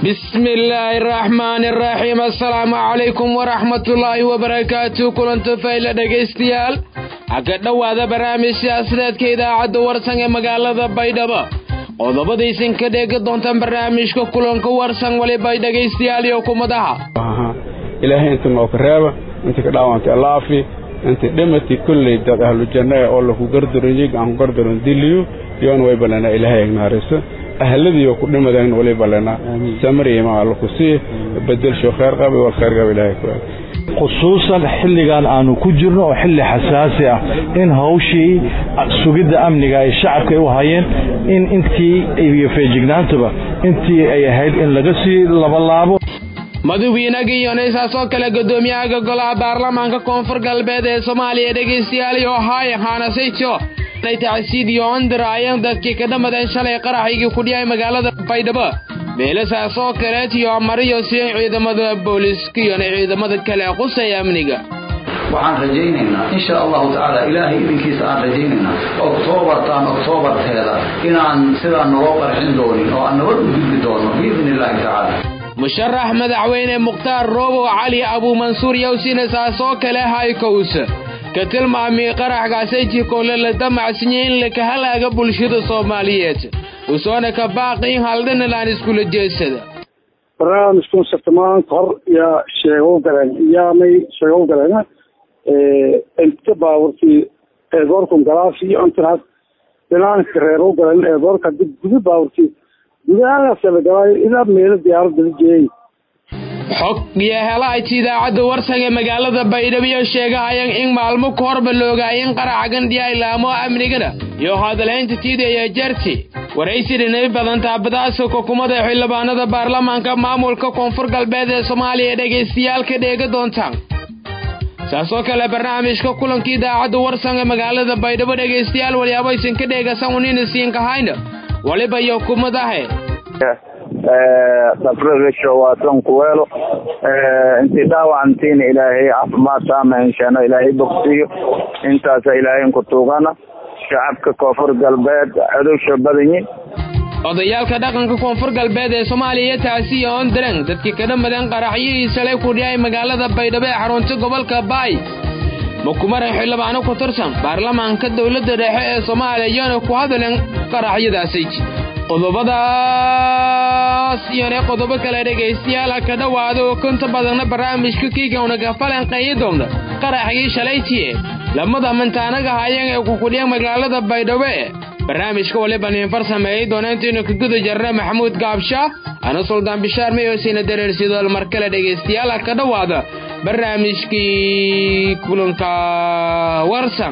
bismi illaahi araxmaani araxiim assalaamu calaykum waraxmatullaahi wabarakaatu kulanto fayla dhegaystayaal haka dhowaada barnaamij siyaasadeedka idaacadda warsan ee magaalada baydhabo qodobadaysan ka dheegi doontaan barnaamijka kulanka warsan walibay dhegaystayaal iyo kumadaha ilaahay inta nooka reeba inta ka dhaawantay allaafi inta dhimati kulley dad ahlu janna oo laku gardaron aan ku gardaron diliyo yoon way ballanaa ilaahay agnaariso ahladiyo ku dhimadeen wali ballanaa samariyama alla ku sii bedelsho khayr qabi wal khayr qabi ilaahay ku khusuusan xilligan aanu ku jirno oo xilli xasaasi ah in hawshii sugidda amniga ay shacabka ay u hayeen in intii iyo feejignaantuba intii ay ahayd in laga sii labalaabo madawiinaga iyo naysaasoo kale guddoomiyaha golaha baarlamaanka koonfur galbeed ee soomaaliya dhegaystayaal iyo haay haanasayto ay tacsiid iyo ondiraayeen dadkii ka dhammadeen shalay qaraxaygii ku dhiyay magaalada baydhabo meelasaasoo kaleet iyo mariyo si ciidamada booliiska iyo ciidamada kale qusaya amniga waxaan rajaynaynaa insha allahu tacaala ilaahay idinkiisa aan rajaynaynaa oktoobartaan oktoobarteeda inaan sidaa naloo qarxin doonin oo aan nabad u gudbi doono biidni illaahi tacaala musharax madaxweyne mukhtaar roobow cali abuumansuur yowsina saasoo kale haykows ka tilmaamay qaraxgaasaytii koole la damacsinyay in laka halaaga bulshada soomaaliyeed usoona ka baaqi in haldhanalaan iskula jeedsada barnaamijkun sirtamaaan hor yaa sheegow galeen yaamay sheegow galeen inta baaburtii eedoorkun galaasi antiraas dhinaanka reerow galeen eedoorka dib guda baaburtii gudahaasalagalaayo ilaa meelo diyaaradda la jeeyay xog iyo helaayta idaacadda warsan ee magaalada baydhabo sheegahayaan in maalmo ka horba loogaayeen qaraxa gandhiya ilaamo amnigana iyo hadalhaynta tiidaya jarti waraysi dhinay badan taabadaasa xukuumadda xildhibaanada baarlamaanka maamulka koonfur galbeed ee soomaaliya dhegaystayaal ka dheega doontaan saasoo kale barnaamijka kulanka idaacadda warsan ee magaalada baydhabo dhegaystayaal waliyaabaysan ka dheegasan unina siinkahayna waliba iyo kumadahe dabrasho waa tonkuweelo intii dhaawacantiina ilaahay caafimaad taama henshaano ilaahay bogsiyo intaasa ilaahayn ku tuugana shacabka koonfur galbeed codowsha badanyi odayaalka dhaqanka koonfur galbeed ee soomaaliya taasiyo ondareng dadkii ka dhammadeen qaraxyihii shalay ku dhiyay magaalada baydhabo ee xarunta gobolka baay makumaran xildhibaano ku tirsan baarlamaanka dowladda dhexe ee soomaaliya iyona ku hadaleen qaraxyadaasay qodobadaas iyona qodobo kale dhegaystayaal ha ka dhowaada oo konta badanna barnaamijka kiigawna ka falanqeeyi doona qaraxgii shalaytiye lamada mantaanaga hayeen ee kukudhiya magaalada baydhabo e barnaamijka waliba niinfar sameeyey doona intaynu ka guda jarna maxamuud gaabsha ana suldaan bishaar mayoosina dareersidool mar kale dhegaystayaal ha ka dhowaada barnaamijkii kulanka warsan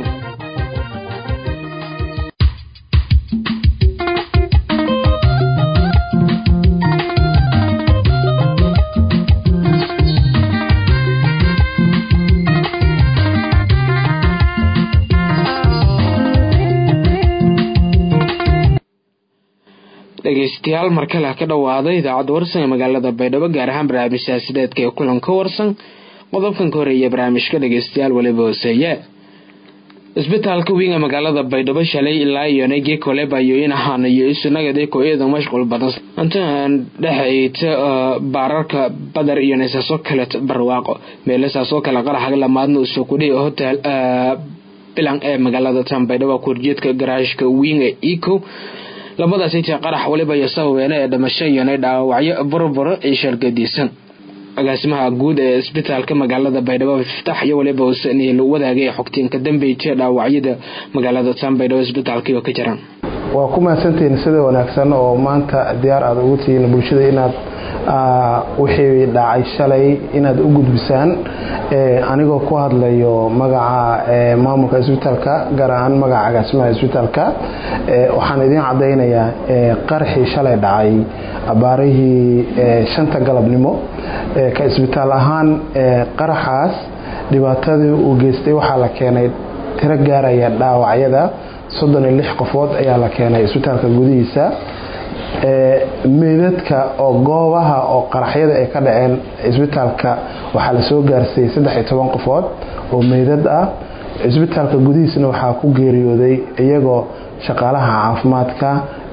dhegaystayaal mar kale ha ka dhowaada idaacadda warsan ee magaalada baydhabo gaar ahaan barnaamij siyaasideedka ee kulanka warsan qodobkan ka horeeya barnaamijka dhegaystayaal waliba hooseeye isbitaalka weyn ee magaalada baydhabo shalay ilaa iyo nagii kolebayo in ahaanayo isunagade ko-iyada mashquul badan intaan dhexayta baararka badar iyo naysaaso kale barwaaqo meelasaasoo kale qaraxa lamaadna usoo kudhi hotel bilan ee magaalada tan baydhabo kurjeedka garaashka weyn ee eco labadaasaytii qarax waliba iyo sababeene ee dhamasho iyona dhaawacyo burburo iyo shargadiisan agaasimaha guud ee isbitaalka magaalada baydhabo fiftax iyo waliba usaniil wadaagay xogtiinka dambeyta dhaawacyada magaalada tan baydhabo isbitaalkiiba ka jiraan waa ku mahadsantihiin sida wanaagsan oo maanta diyaar aad ugu tihiin bulshada inaad wixii dhacay shalay inaad u gudbisaan anigoo ku hadlayo magaca maamulka isbitaalka gaar ahaan magaca agaasimaha isbitaalka waxaan idiin cadaynayaa qaraxii shalay dhacay abaarihii shanta galabnimo ka isbitaal ahaan qaraxaas dhibaatadii uu geystay waxaa la keenay tiro gaaraya dhaawacyada soddon iyo lix qofood ayaa la keenay isbitaalka gudihiisa meydadka oo goobaha oo qaraxyada ay ka dhaceen isbitaalka waxaa lasoo gaarsiiyey saddex iyo toban qofood oo meydad ah isbitaalka gudihiisna waxaa ku geeriyooday iyagoo shaqaalaha caafimaadka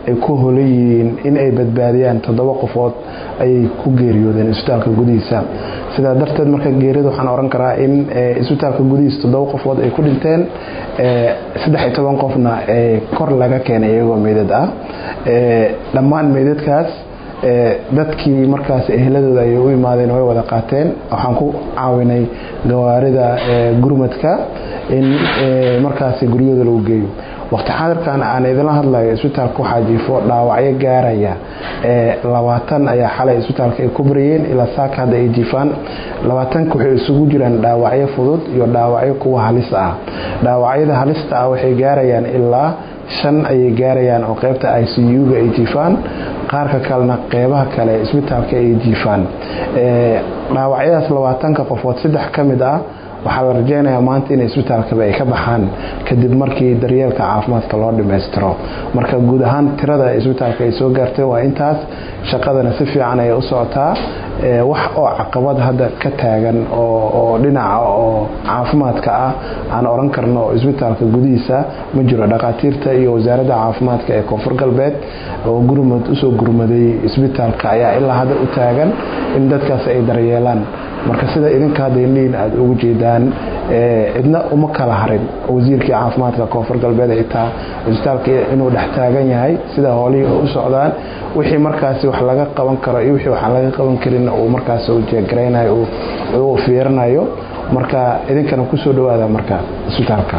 ay ku holan yihiin in ay badbaadiyaan toddoba qofood ayay ku geeriyoodeen isbitaalka gudihiisa sidaa darteed marka geerida waxaan oran karaa in isbitaalka gudihiisa toddoba qofood ay ku dhinteen saddex iyo toban qofna kor laga keenay iyagoo meydad ah dhammaan meydadkaas dadkii markaas ehladooda ayay u imaadeen way wada qaateen waxaan ku caawinay gawaarida gurmadka in markaas guryahooda lagu geeyo waqti xaadirkan aan idinla hadlayo isbitaalka waxaa jiifo dhaawacyo gaaraya labaatan ayaa xalay isbitaalka ay ku bariyeen ilaa saaka hadda ay jiifaan labaatanka waxay isugu jiraan dhaawacyo fudud iyo dhaawacyo kuwa halis ah dhaawacyada halista ah waxay gaarayaan ilaa shan ayay gaarayaan oo qeybta i c u-ga ay jiifaan qaarka kalena qeybaha kale isbitaalka ay jiifaan dhaawacyadaas labaatanka qofood saddex ka mid ah waxaa la rajeynayaa maanta in isbitaalkaba ay ka baxaan kadib markii daryeelka caafimaadka loo dhammaystiro marka guud ahaan tirada isbitaalka ay soo gaartay waa intaas shaqadana si fiican ayay u socotaa wax oo caqabad hadda ka taagan oo dhinaca oo caafimaadka ah aan oran karno isbitaalka gudihiisa ma jiro dhakhaatiirta iyo wasaaradda caafimaadka ee koonfur galbeed oo gurmad usoo gurmaday isbitaalka ayaa ilaa hadda u taagan in dadkaas ay daryeelaan marka sida idinka hadda indhihiin aada ugu jeedaan cidna uma kala harin wasiirkii caafimaadka koonfur galbeed xitaa isbitaalka inuu dhex taagan yahay sida hoolihii u socdaan wixii markaasi wax laga qaban karo iyo wixii waxaan laga qaban karin uu markaas u jeegaraynayo uu fiirinayo marka idinkana kusoo dhawaada marka isbitaalka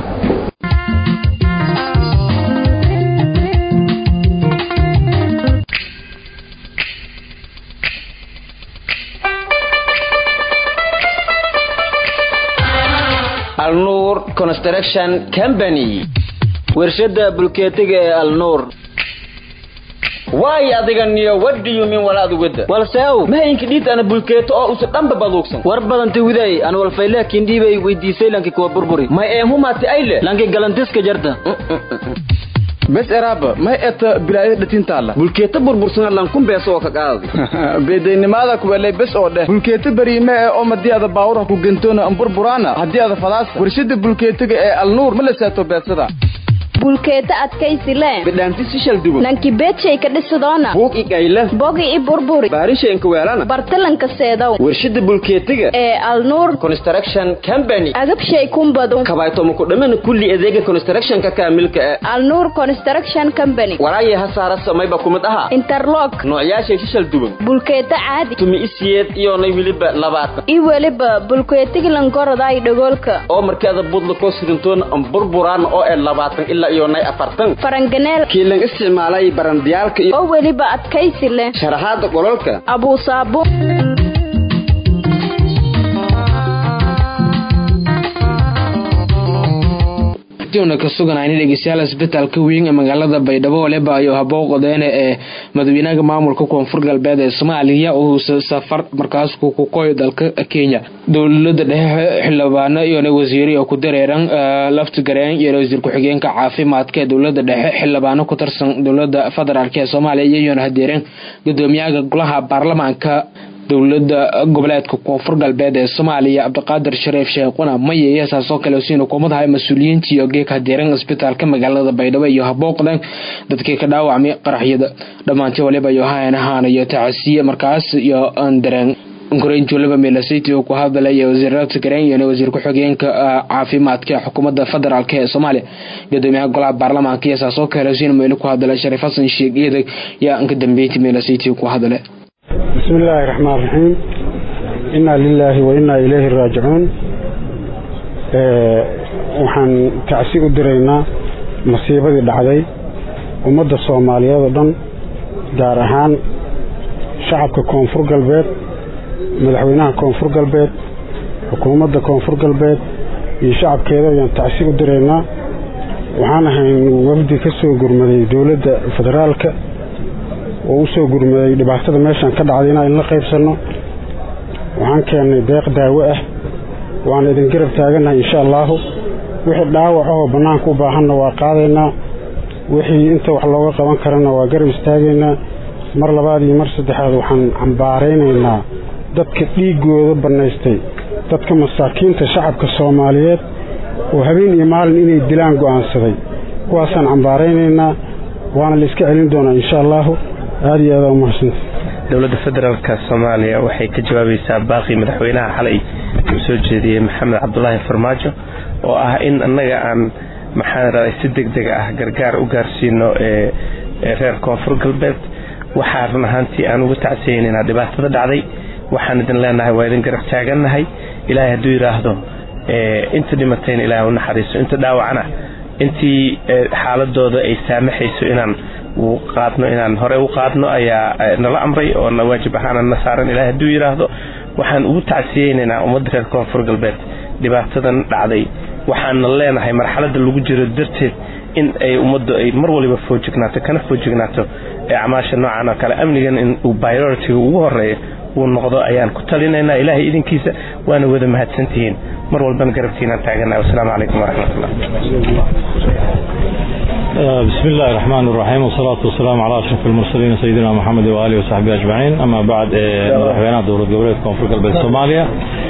alnuur construction company warshada bulkeetiga ee alnuur waay adiga niyo wadhiyumin walaadu wada walseow mahayinka dhiid ana bulkeeto oo usa dhanba baduugsan war badanta widay an walfaylaakin dhiibay weydiisay lanki kuwa burburi may eemhumaati ayle lanki galantiska jarta bes eraaba may eta bilaayada dhatintaala bulkeeta burbursan lankun beeso oo ka qaadi beedaynimaada kuwelay bes oo dheh bulkeeta bariime ee oo madii ada baawurha ku gentoona an burburaana haddii ada fadaasa warshada bulkeetiga ee alnuur ma la saato beesada bulkeeta adkaysi le bidhaanti sishal dubo nanki beedshay ka dhisidoona buug i gayle bogi i burburi baarishaynka weelana bartalanka seedow warshada bulkeetiga ee alnuur construction company agabshay kumbadu kabaytomo ku dhamana kulli adeega constructionka kaamilka ee alnuur construction company walaayay hasaara samayba kumid aha interlock noocyaashay shishal duban bulkeeta caadi tumi isiyeed iyoonay weliba labaatan i weliba bulkeetigilankorodaay dhagoolka oo markaada budla koo sidantoona an burburaan oo ee labaatan ilaa iyoonay afartan faranganeel kiilan isticmaalay barandiyaalka iyo oo weliba adkaysi leh sharaxaada qolalka abuusaabo na ka suganayna dhegeystayaal isbitaalka weyn ee magaalada baydhabo waleba ayo habooqodeene ee madaxweynaha maamulka koonfur galbeed ee soomaaliya uu safar markaas kukoy dalka kenya dowlada dhexe xildhibaano iyona wasiiri oo ku dareeran laftigareen iyo wasiir ku-xigeenka caafimaadka ee dowlada dhexe xildhibaano ku tirsan dowlada federaalk ee soomaaliya iyona hadeereen gudoomiyaha golaha baarlamaanka dowlada goboleedka koonfur galbeed ee soomaaliya cabdiqaadir shariif sheekhuna maye saasoo kale siina kumadahay mas-uuliyiintii oo geeka hadeeran isbitaalka magaalada baydhabo iyo habooqdan dadkii ka dhaawacmay qaraxyada dhammaantii waliba iyo haanahaan iyo tacasiye markaas iyo dareen koreynjulaba meelasiti oo ku hadalaya wasiirada gareen iyo wasiir ku-xigeenka caafimaadka xukuumadda federaalk ee soomaaliya gudoomiyaha golaha baarlamaanka iyo saasoo kale siina meelo ku hadalay shariif xasan sheekh eedag yaa inka dambeyntii meelasiti ku hadalay بسم الله الرحمن الرحيم إنا لله وإنا إليه راجعون waxaan tacsi u diraynaa masiibadii dhacday ummadda soomaaliyeed oo dhan gaar ahaan shacabka koonfur galbeed madaxweynaha koonfur galbeed xukuumadda koonfur galbeed iyo shacabkeeda ayaan tacsi u diraynaa waxaan ahayn wafdi ka soo gurmaday dowladda federaalka oo u soo gurmaday dhibaatada meeshan ka dhacday inaan la qaybsanno waxaan keennay deeq daawo ah waan idin garab taagannahay insha allaahu wixii dhaawac ahoo bannaanka u baahanna waa qaadaynaa wixii inta wax looga qaban karana waa garab istaagaynaa mar labaad iyo mar saddexaad waxaan cambaaraynaynaa dadka dhiiggooda bannaystay dadka masaakiinta shacabka soomaaliyeed oo habeen iyo maalin inay dilaan go'aansaday kuwaasaan cambaaraynaynaa waana la iska celin doonaa insha allahu aada iyo aada umahadsanta dowladda federaalka soomaaliya waxay ka jawaabaysaa baaqii madaxweynaha xalay uu soo jeediyey maxamed cabdulaahi farmaajo oo ah in annaga aan maxaa raday si deg deg ah gargaar u gaarsiino ee reer koonfur galbeed waxaa run ahaantii aan uga tacsiyeynaynaa dhibaatada dhacday waxaan idin leenahay waa idin garab taagannahay ilaahay hadduu yidhaahdo inta dhimatayna ilaahay u naxariiso inta dhaawacana intii xaaladooda ay saamaxayso inaan qaadno inaan hore u qaadno ayaa nala amray oo na waajib ahaana na saaran ilaahay hadduu yidhaahdo waxaan ugu tacsiyeynaynaa ummadda reer koonfur galbeed dhibaatadan dhacday waxaana leenahay marxaladda lagu jiro darteed in ay ummaddu ay mar waliba foojignaato kana foojignaato ee acmaasha noocan oo kale amnigan in uu bioritiga ugu horeeya uu noqdo ayaan ku talinaynaa ilaahay idinkiisa waana wada mahadsantihiin mar walbana garabkiinaan taaganahay wasalaamu calaykum waraxmatullah بسم الله الرحمن الرحيم والصلاة والسلام على أشرف المرسلين سيدنا محمد وآله وصحبه أجمعين أما بعد مدحوينها دولة goboleedka koonfur galbeed soomaaliya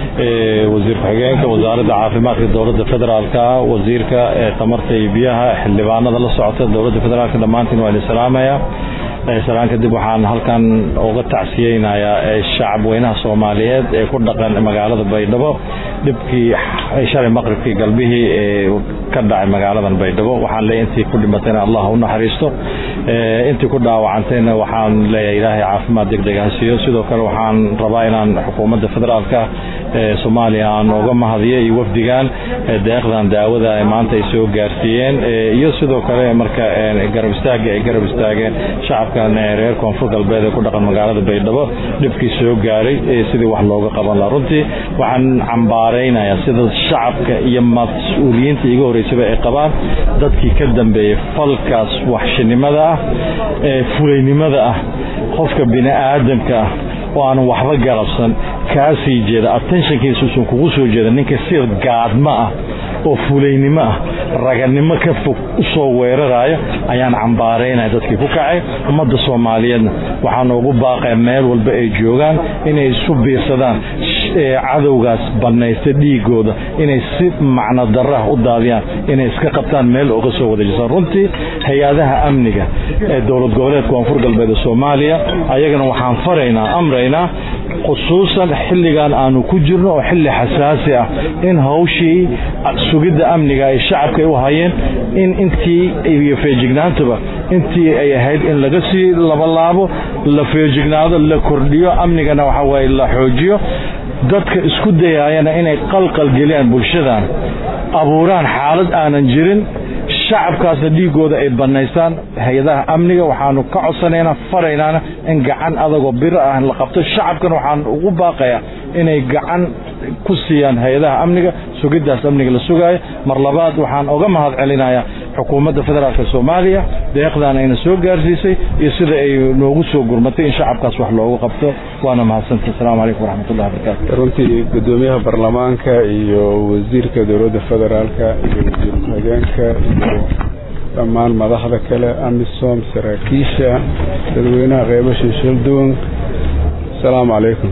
wasiirka xigeenka wasaaradda caafimaadka dowladda federaalka wasiirka tamarta iyo biyaha xildhibaanada la socota dowladda federaalka dhammaantiin waa idin salaamaya salaan kadib waxaan halkan uga tacsiyeynayaa shacab weynaha soomaaliyeed ee ku dhaqan magaalada baydhabo dhibkii shalay maqribkii galbihii ee ka dhacay magaaladan baydhabo waxaan leeyahay intii ku dhimatayna allah u naxariisto intii ku dhaawacantayna waxaan leeyahay ilaahay caafimaad degdeg ha siiyo sidoo kale waxaan rabaa inaan xukuumadda federaalka ee soomaaliya aan uga mahadiyo iyo wafdigan deeqdan daawada ay maanta ay soo gaarsiiyeen iyo sidoo kale marka garab istaaga ay garab istaageen shacabkan reer koonfur galbeed ee ku dhaqan magaalada baydhabo dhibkii soo gaaray sidii wax looga qaban lahaa runtii waxaan cambaaraynayaa sida shacabka iyo mas-uuliyiinta iga horreysaba ay qabaan dadkii ka dambeeyey falkaas waxshinimada ah ee fulaynimada ah qofka bini aadamka ah oo aanan waxba galabsan kaa sii jeeda attentionkiisuusan kugu soo jeeda ninka si gaadma ah oo fulaynimo ah raganimo ka fog u soo weeraraayo ayaan cambaaraynaya dadkii ku kacay ummadda soomaaliyeedna waxaa noogu baaqaya meel walba ay joogaan inay isu biirsadaan cadowgaas bannaysta dhiigooda inay si macno darraha u daadiyaan inay iska qabtaan meel oga soo wadajisaan runtii hay-adaha amniga ee dowlad goboleed koonfur galbeed ee soomaaliya ayagana waxaan faraynaa amraynaa khusuusan xilligan aanu ku jirno oo xilli xasaasi ah in hawshii sugidda amniga ay shacabka u hayeen in intii iyo feejignaantuba intii ay ahayd in laga sii labalaabo la feejignaado la kordhiyo amnigana waxa waaye la xoojiyo dadka isku dayaayana inay qalqal geliyaan bulshadan abuuraan xaalad aanan jirin shacabkaasna dhiigooda ay bannaystaan hay-adaha amniga waxaanu ka codsanaynaa faraynaana in gacan adagoo biro ah la qabto shacabkana waxaan ugu baaqayaa inay gacan ku siiyaan hay-adaha amniga sugiddaas amniga la sugaayo mar labaad waxaan oga mahad celinayaa xukuumadda federaalk soomaaliya deeqdan ayna soo gaarsiisay iyo sida ay noogu soo gurmatay in shacabkaas wax loogu qabto waana mahadsanta asalaamu calaykum waraxmatullahi wabarakaatu runtii gudoomiyaha baarlamaanka iyo wasiirka dowladda federaalka iyo wasiir ku-xigeenka iyo dhammaan madaxda kale amisom saraakiisha dadweynaha qeybo shiishilduwan asalaamu calaykum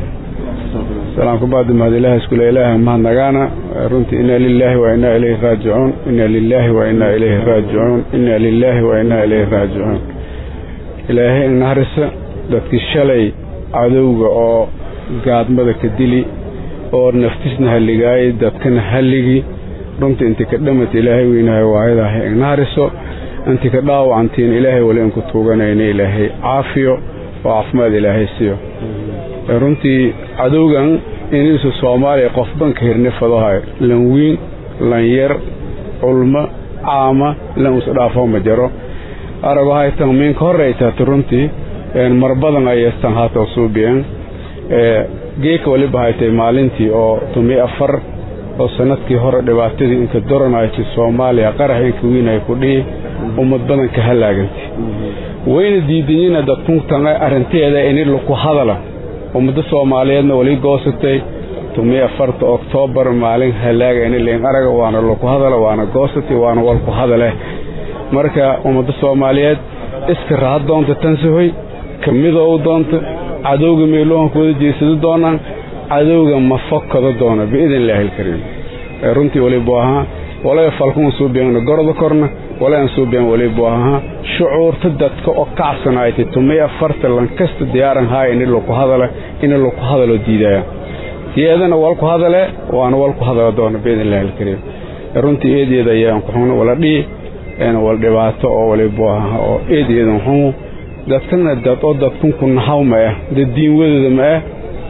salaamku bacdi mahad ilaah iskule ilaaha mahadnagaana runtii inaa lilaahi wa inaa ilayhi raajicuun inaa lilaahi wa inaa ilayhi raajicuun inaa lilaahi wa inaa ilayhi raajicuun ilaahay inaharisa dadkii shalay cadowga oo gaadmada ka dili oo naftisna halligaayay dadkana halligi runtii intii ka dhamata ilaahay weynahay waayadahay inahariso intii ka dhaawacantiin ilaahay wali inku tuuganayna ilaahay caafiyo oo caafimaad ilaahay siiyo runtii cadowgan iniisu soomaaliya qofban ka hirni fadohay lan wiin lan yar culmo caama lan usa dhaafo ma jaro arago haytan miinka horraytaata runtii mar badan ayestan haata suubiyan geeka waliba haytay maalintii oo tumi afar oo sanadkii hore dhibaatadii inka doranaytay soomaaliya qarax inka wiinay ku dhihi ummad badan ka halaagantay wayna diidanyina dadkuntan arrinteeda ini laku hadala ummadda soomaaliyeedna wali goosatay tumi afarta oktoobar maalin halaaga ini leen araga waana laku hadala waana goosatay waana walku hadale marka ummadda soomaaliyeed iska raha doonta tansahoy ka midoo u doonta cadowga meelohanku wada jeesado doonaan cadowga ma fokada doona biidn illaahi alkariim runtii walibu ahaa walaa falkun suubiyan gorda korna walaa suubiyan walibu ahaa shucuurta dadka oo kacsanaaytay tumay afarta lankasta diyaaran haaya ini laku hadala ina laku hadalo diidaya iyadana walku hadale waana walku hadala doona biidn illahi alkariim runtii eedeeda ayaan ku xugno wala dhihi wal dhibaato oo walibu aha oo eedeedan xumu dadkana dad oo dadkunku nahaw ma ah dad diin wadada ma ah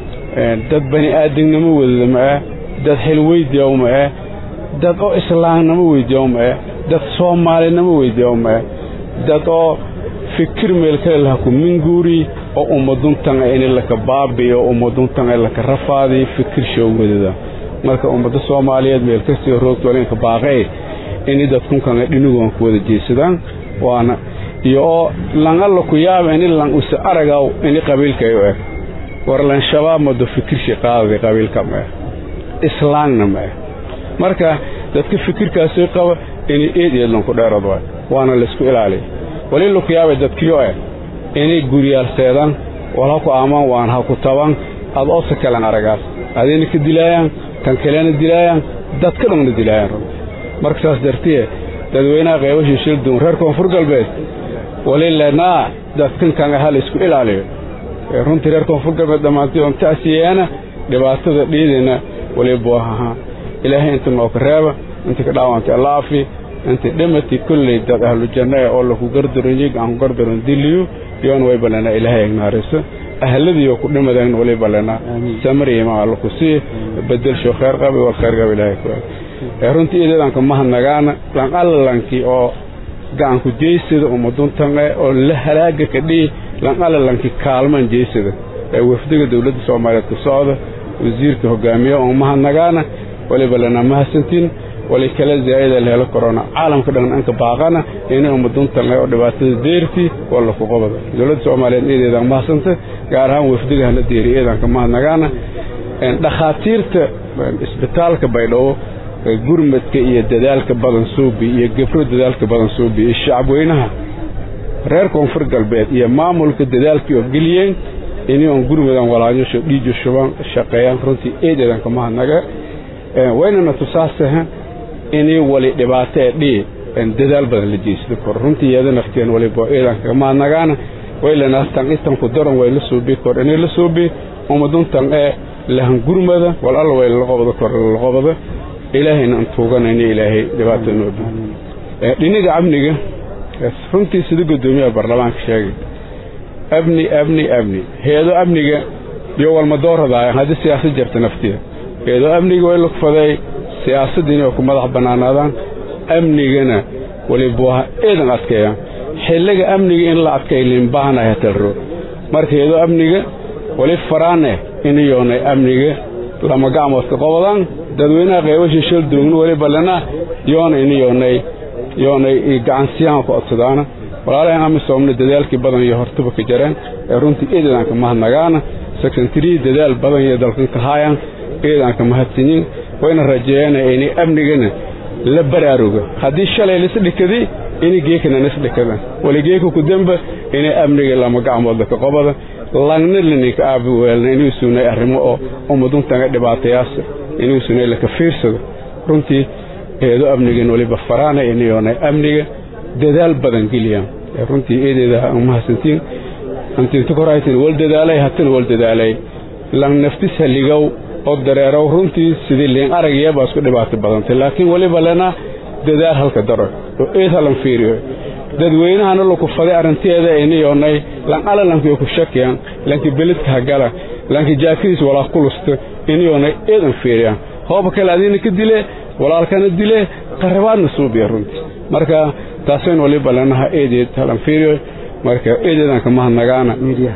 dad bani aadamnimo wadada ma ah dad xil weydiyaw ma ah dad oo islaamnimo weydiyaw ma ah dad soomaalinimo weydiyaw ma ah dad oo fikir meel kale laha ku minguuri oo ummaduntan in laka baabiyo ummaduntan laka rafaadi fikir show wadada marka ummadda soomaaliyeed meel kastio roogta walinka baaqee ini dadkunkan dhinigoon ku wada jeesadaan waana iyo oo lan alla ku yaaba ini lan usa aragaw ini qabiilkay u eg war lan shabaab mado fikirshi qaadada qabiilka ma ah islaamna ma ah marka dadka fikirkaasi qaba inay eed eed lanku dheerad waay waana laysku ilaaliya wali laku yaabay dadkiyo eh inay guriyaal seedaan wal ha ku aamaan waan ha ku taban ad oosa kalan aragaas adina ka dilaayaan kan kalena dilaayaan dadka dhanna dilaayaan runti marka saas dartiye dadweynaha qeybashii shildun reer koonfur galbeed wali lenaa dadkan kan aha laysku ilaaliyo runtii reer koonfur galbeed dhammaantay oon ta'siyeena dhibaatada dhiidina walibu ahaa ilaahay inta nooka reeba inta ka dhaawantay allaafi inta dhimati kulley dad ahlu janna ee oo laku gardaron yig aan ku gardaron diliyu yoon way balena ilaahay agnaariso ahladiyo ku dhimadeen wali balena samariima alla ku sii bedelsho khayr qabi wal khayr qabi ilaahay ku ee runtii iidadanka mahanagaana lan alla lankii oo gacanku jeysada ummaduntanqe oo la halaaga ka dhihi lan alla lankii kaalman jeysada ee wafdiga dowladda soomaaliyeed ku socda wasiirka hogaamiye oo mahanagaana waliba lana mahadsantiin wali kala zaa'ida la helo corona caalamka dhan anka baaqana inay ummaduntan oo dhibaatada deertii wala ku qabada dowladda soomaaliyeed iideeda mahadsanta gaar ahaan wafdiga hala deeri eedanka mahanagaana dhakhaatiirta isbitaalka baydhabo gurmadka iyo dadaalka badan suubi iyo gabro dadaalka badan suubi iyo shacabweynaha reer koonfur galbeed iyo maamulka dadaalkii oo geliyeen inay on gurmadan walaanyasho dhiijo shuban shaqeeyaan runtii eedeedanka mahadnaga waynana tusaasaha inay wali dhibaato ee dhii dadaal badan la jeysado kor runtii iyada nafteen waliba eedanka mahadnagaana waylanastan istanku daran way la suubi kor inay la suubi ummaduntan ee lahan gurmada wal alla way la qobada kor la qobada ilaahayna aan tuuganayna ilaahay dhibaato noo bi dhinaga amniga runtii sida guddoomiyaha baarlamaanka sheegay abni abni abni heedo amniga iyo walmadooradaayan haddii siyaasad jarta naftiya heedo amniga way lugfaday siyaasaddiina way ku madax bannaanaadaan amnigana walibuaha eedan adkeeyaan xilliga amniga in la adkay liinbaahanahay talro marka heedo amniga wali faraane inayoonay amniga lama gacmoodka qobodaan dadweynaha qeybashii shalduugna waliba lena yoona inayoonay yoonay gacansiyahan ku codsadaana walaalahan amisoomna dadaalkii badan iyo hortuba ka jareen ee runtii eedadanka mahadnagaana sekondariyi dadaal badan iyo dalkan ka haayaan eedanka mahadsanyin wayna rajeeyeen inay amnigana la baraaruga haddii shalay lisdhikadi inay geekana nisdhikada wali geeka ku damba inay amniga lama gacmoodla ka qobada langna laninka aabi weelna inuu suunay arrimo oo ummaduntaga dhibaatayaasa inuu suunay laka fiirsado runtii eedo amnigan waliba faraana inayoonay amniga dadaal badan geliyaan runtii eedeeda mahadsantiin antinta koraytin wal dadaalay hatana wal dadaalay lang naftis haligow oo dareerow runtii sidii liin aragiyabaa isku dhibaato badantay laakiin waliba lena dadaal halka daro oo eed halan fiiriyo dadweynahana laku faday arrinteeda inayoonay lan alla lankiyo ku shakiyaan lanki beledka hagala lanki jaakadiis walaa kulusta inayoonay eedan fiiriyaan hooba kale adiina ka dile walaalkana dile qarabaadna suubiya runtii marka taasayn waliba lenaha eedeed halan fiiriyo marka eedeedanka mahadnagaana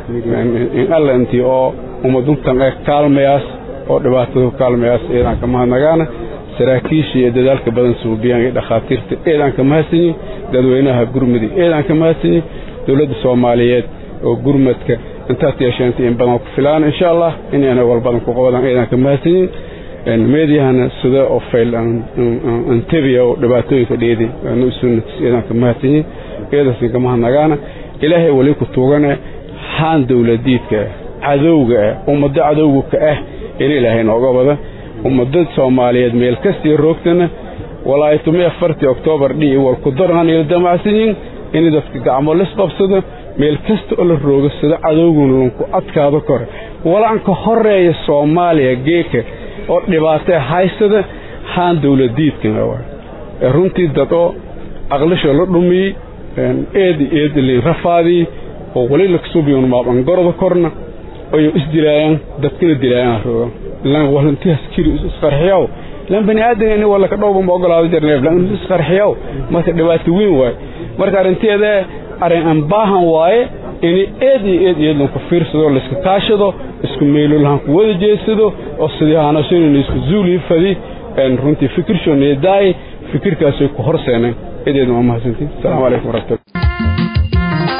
in alla intii oo ummaduntan ee kaalmayaas oo dhibaatada ku kaalmayaas eedanka mahadnagaana saraakiisha iyo dadaalka badan suubiyaan iyo dhakhaatiirta eedaanka mahadsanyin dadweynaha gurmudi eedaanka mahadsanyin dowladda soomaaliyeed oo gurmadka intaad yeesheenta in badan ku filaan insha allah inayna walbadan ku qabadaan eedaanka mahadsanyin meediyahana sida oo fayl antebiya oo dhibaatooyinka dheedi aanu sunatis eedaanka mahadsanyin eedasinka mahadnagaana ilaahay weli ku tuugane haan dowladiidka cadowga ah ummaddo cadowga ka ah in ilaahay nooga wada ummadda soomaaliyeed meel kastii roogtana walaahi tumi afartii oktoobar dhii wal ku daran ila damacsanyin in dadka gacmo lisqabsado meel kasta oo la roogasado cadowguna lanku adkaado kore walanka horeeya soomaaliya geeka oo dhibaatee haysada haan dawladiidkan runtii dad oo aqlisho la dhumiyey eedi eedilin rafaadii oo wali laksubiyon maabangoroda korna oyo isdilaayaan dadkana dilaayaan rooga lan walantihaas kiri isqarxiyaw lan bani aadan ini wala ka dhowba ma ogolaado jarneef lan isqarxiyaw marka dhibaato weyn waaye marka arrinteeda arrin aan baahan waaye ini eed iyo eed iyo eed lanku fiirsado layska kaashado isku meelo lahan ku wada jeedsado oo sidii haanashanina isku zuulii fadi runtii fikirshoo needaaye fikirkaasay ku horseeneen edeedna waa mahadsantiin asalaamu calaykum waraxmatullah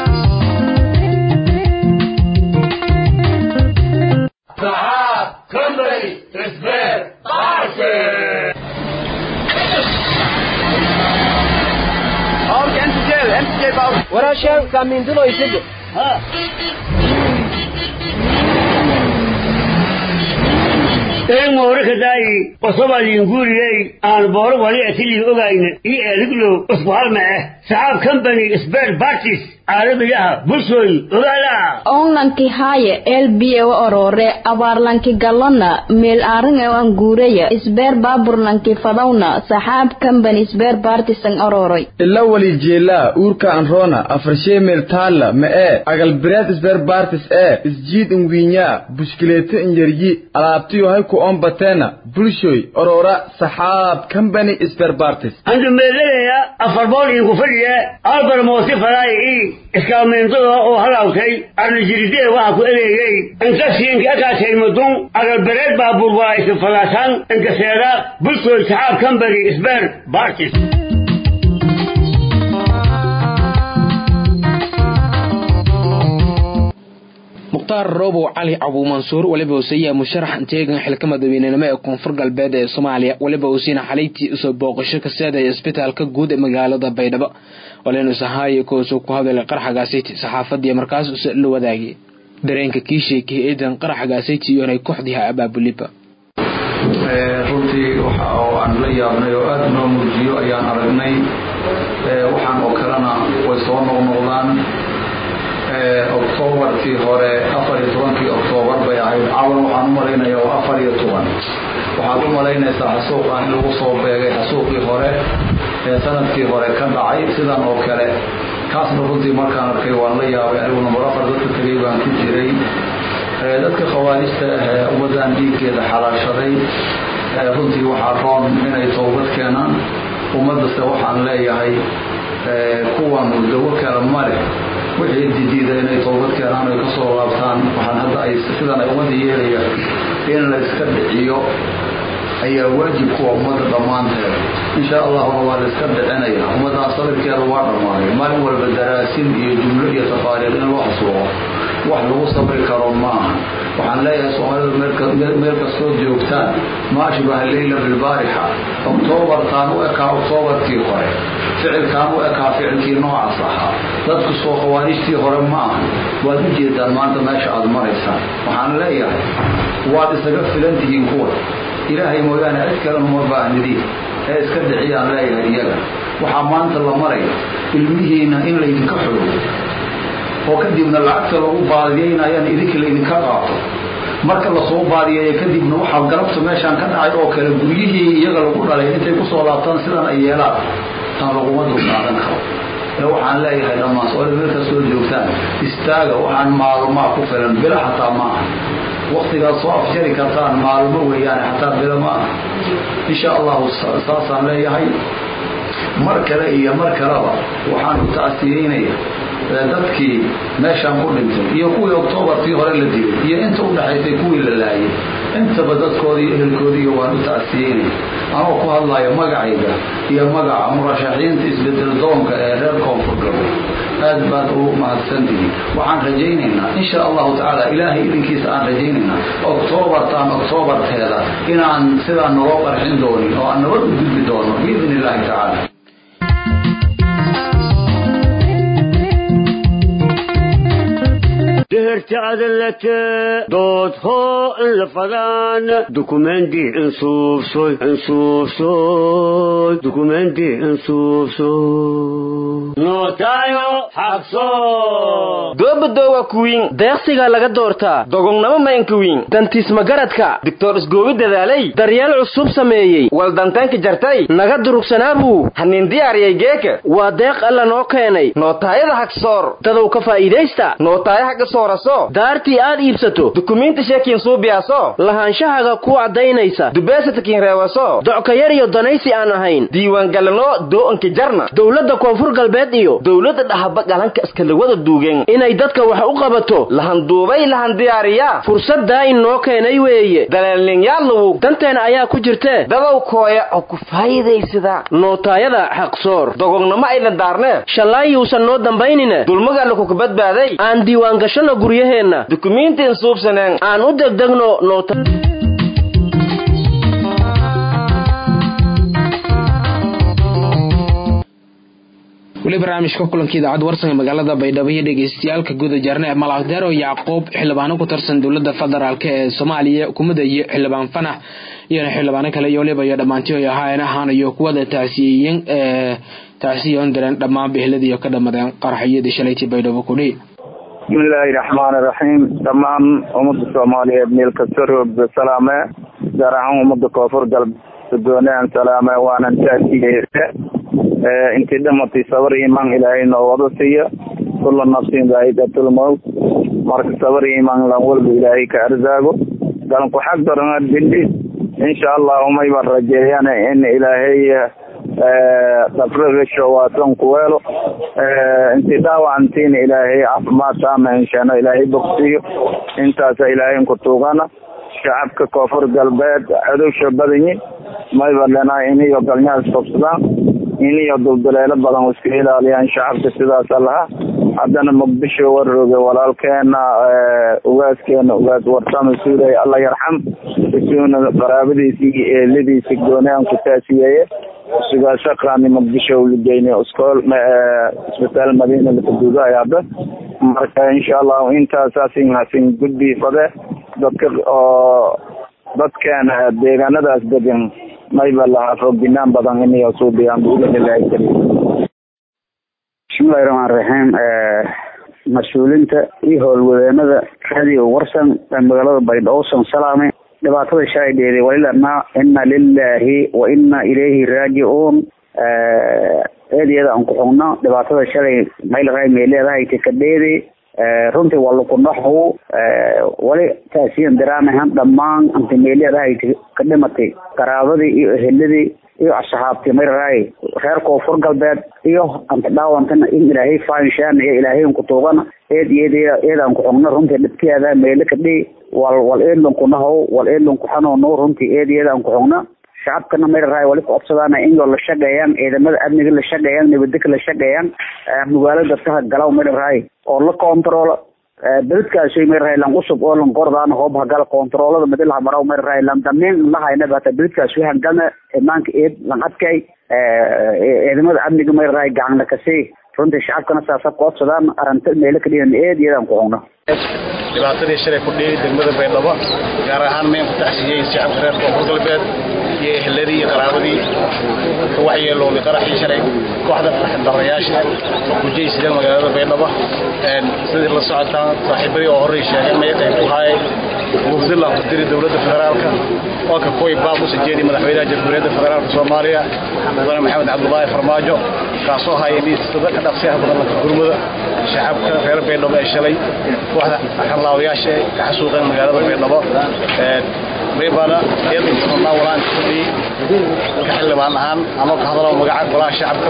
walaashaan kaamiindulo isaga een moorakadaayi qosobaliinguriyey aan booro wali atilii ogayna io eeliglow usku halma ah saxaab company sbert bartis caalamiyaha bulshooy ogaala onlanki haaye elbiye wa orore abaarlanki galona meel aaringa an guureya isbeer baaburlanki fadawna saxaab company isbeer bartisan ororoy ila wali jeelaa uurka anroona afarshee meel taalla ma ee agalbireed isbeer bartis ee isjiid inwiinyaa bushkileeto inyaryi alaabtiyo hay ku ombateena bulshoy orora saxaab company isbeer bartis andu meeladaya afar bool iinku fadhiya albar moosi falaayi ii iskaameentada oo halawtay arnajiridee waxa ku edeeyey inkasiinka akaatay mudun agalbereed baabuur waa iska falaasan inkaseeda bulshooy saxaab company isbeer bartis mukhtaar roobow cali cabuumansuur weliba useeyaa musharax inteegan xilka madaweynenimo ee koonfur galbeed ee soomaaliya weliba usiina xalaytii usoo booqasho ka seedaya isbitaalka guud ee magaalada baydhabo waleenusahaayo koosuu ku hadalay qaraxagaasiti saxaafadii markaas use la wadaagay dareenka kii sheekiyay eedan qaraxagaasiti iyonay kooxdiha abaabuliba runtii waxa oo aan la yaabnay oo aada noo muujiyo ayaan aragnay waxaan oo kalena way soo noqnoqdaan oktoobarkii hore afar iyo tobankii oktoobar bay ahayd cawan waxaan u malaynaya waa afar iyo toban waxaad u malaynaysaa xasuuqan in lagu soo beegay xasuuqii hore ee sanadkii hore ka dhacay sidan oo kale kaasna runtii markaan arkay waan la yaabay anigu number afar dadka tegay baan ku jiray dadka khawaarijta ahee ummaddan dhiiggeeda xalaashaday runtii waxaa roon inay toobad keenaan ummaddase waxaan leeyahay kuwan dawo kale ma leh wixii didiida inay toobad keenaan ay ka soo laabtaan waxaan hadda ay sidan ay ummadda yeelaya in la iska dhiciyo ayaa waajib kuwa ummadda dhammaanteed insha allahuna waa la iska dhicinaya ummaddan sabirkeeda waa dhammaaday maalin walba daraasin iyo jumlo iyo tafaariiq in loo xasuuqo wax lagu sabri karo maaha waxaan leeyahay soomaalidu meel kastoo joogtaan ma ashbaha leyla bilbaarixa oktoobartaan u ekaa oktoobarkii hore ficilkaan u ekaa ficilkii noocaas ahaa dadku soo khawaarijtii hore ma aha waad u jeedaan maanta meesha aad maraysaan waxaan leeyahay waad isaga filan tihiin kuwa ilaahay mooyaane cid kalena uma baahnidiin ee iska dhiciyaan leeyahay iyaga waxaa maanta la maraya ilmihiina in laydinka xogo oo kadibna lacagta lagu baadiyeynayana idinka laydinka qaato marka lasoo baadiyeeya kadibna waxaa galabta meeshaan ka dhacay oo kale guryihii iyaga lagu dhalay intay kusoo laabtaan sidan ay yeelaan tan laguma dulqaadan karo ee waxaan leeyahay dhammaan soomaalida meel kastoo joogtaan istaaga waxaan maalumaa ku filan bilo xataa ma aha waktigaad soo afjari kartaan maalumo weeyaane xataa bilo ma aha insha allahu saasaan leeyahay mar kale iyo mar kaleba waxaan u tacsiyeynaya dadkii meeshaan ku dhintay iyo kuwii oktoobarkii hore la dilay iyo inta u dhaxaysay kuwii la laayay intaba dadkoodii ehelkoodiiyo waan u tacsiyeynaya anoo ku hadlaya magacayga iyo magaca murashaxiinta isbedel doonka ee reer koonfur galbeed aad baad u mahadsantihiin waxaan rajaynaynaa insha allahu tacaala ilaahay idinkiisa aan rajaynaynaa oktoobartaan oktoobarteeda inaan sidaa naloo qarxin doonin oo aan nabad u gudbi doono biidn illaahi tacaala تهرت عدلت دوت هو الفلان دوكومنتي انصوف سوي انصوف سوي دوكومنتي انصوف سوي نوتايو حقصو goobadowa kuwiin deeqsiga laga doortaa dogognamo maynkuwiin dantiisma garadka doctor isgoobi dadaalay daryeel cusub sameeyey waldantaanka jartay naga durugsanaabu hanin diyaariyay geeka waa deeq alla noo keenay nootaayada hagsoor dadow ka faa'iidaysta nootaaya haga sooraso daartii aad iibsato dukumiinti sheekiin suubiyaaso lahaanshahaga ku caddaynaysa dubeesatakiin reewaso docka yar iyo danaysi aan ahayn diiwaangalano doo'anka jarna dowladda koonfur galbeed iyo dowladda dhahaba galanka iskalawada duugeen inay dadka wax u qabato lahanduubay lahan diyaariyaa fursaddaa inoo keenay weeye daleelninyaadlawu danteena ayaa ku jirtee dadow kooya oo ku faa'iidaysada nootaayada xaqsoor dogognamo ayna daarnee shallaayuusan noo dambaynine dulmagaalla kuka badbaaday aan diiwaangashanno guryaheenna dukumiintiin suubsaneen aan u degdegno noota weli barnaamijka kulanka idaacadda warsan ee magaalada baydhabo iyo dhegeystayaalka guda jarne malaaqdeero yacquub xildhibaano ku tirsan dowladda federaalk ee soomaaliya hukuumadda iyo xildhibaan fanax iyona xildhibaano kale iyo waliba iyo dhammaantii ay ahaayeen ahaanayo kuwada tacsiyeeyeen ee tacsiyoon direen dhammaan bihiladii oo ka dhamadeen qaraxyadii shalaytii baydhabo kudhi bismillaahi raxmaani raxiim dhammaan ummadda soomaaliyeed meel kasta roogda salaame gaar ahaan ummadda koonfur galbeed doonaan salaame waanan taasiyeese intii dhamatay sabar imaan ilaahay noo wada siiya kula nafsin daa'iqatul mawt marka sabar imaan lan walba ilaahay ka arzaago galanku xag darana dili insha allah umay baan rajeeyaan in ilaahay dhafragasho waasan ku weelo intii dhaawacantiina ilaahay caafimaad taama inshaano ilaahay bogsiyo intaasa ilaahay ku tuugana shacabka koonfur galbeed cadowsha badanyi mayba lenaa iniyo galnyaas qabsadaan iniyo duldaleelo badan iska ilaaliyaan shacabka sidaasa lahaa haddana muqdisho warooge walaalkeena ugaaskeena ugaas warsame suuray alla yarxam isuuna qaraabadiisi iyo eeladiisi goonaan ku taasiyeeye sugaashaqaani muqdisho ligeyne iskool isbitaal madiina lakaduugaay hadda marka insha allahu intaasasin hasin gudbi fade dadka oo dadkeena deegaanadaas degan mayba lahaa foginaan badan inayo suubiyaan biidnillahi kariim bismillahi raxmaan raxiim mas-uuliinta iyo howlwadeenada radio warsan ee magaalada baydhabo san salaame dhibaatada shalay dheeday walilana ina lilahi wa ina ilayhi raajicuun eedeeda aan ku xugno dhibaatada shalay maylaray may leedahay tikadheedi runtii waa lukunaxow wali taasiyan daraamahan dhammaan inta may leedahay ka dhimatay qaraabadii iyo eheladii iyo asxaabtii mayraray reer koonfur galbeed iyo anta dhaawantana in ilaahay faanshaan iyo ilaahay ku tuugana eed iyo eedaan ku xugno runtii dhibkeeda meele kadhi wal wal eedlon ku nahow wal eedlon ku xanuuno runtii eed eedaan ku xugno shacabkana mayraray wali ku codsadaan inoo la shaqeeyaan ciidamada amniga la shaqeeyaan nabadgeka la shaqeeyaan magaalada dadkaha galaw mayraray oo la control beledkaasi mayraray lan cusub oo lan gordaan hoob hagal controlada madilaha maraw mayraray lan dameen lahayna bata beledkaasi hangana imaanka eed lan adkay ciidamada amniga mayraray gacana kasi runtii shacabkana saasa ku codsadaan arrinta meelo ka dhigan eed iyadaan ku xugno dhibaatadii shalay ku dhiyay degmada baydhabo gaar ahaan mayn ku tacsiyey shacabka reer koonfur galbeed iyo eheladii iyo qaraabadii ka waxyeelowday qaraxii shalay kooxda darayaasha oo ku jeysideen magaalada baydhabo sidii la socotaan saaxiibadii oo horey sheegeen maya qayb ku haayay mufdila ku diri dowladda federaalka oo ka kuwii baaq u sajeediyay madaxweynaha jamhuuriyadda federaalka soomaaliya mudane maxamed cabdulaahi farmaajo kaasoo haya liistada ka dhaqsiyaha badan lanka gurmada shacabka reer baydhabo ee shalay kooxda xanlaawayaasha ee ka xasuuqeen magaalada baydhabo baybana iyadana walaan kudhii ka xildhibaan ahaan anoo ka hadalo magaca golaha shacabka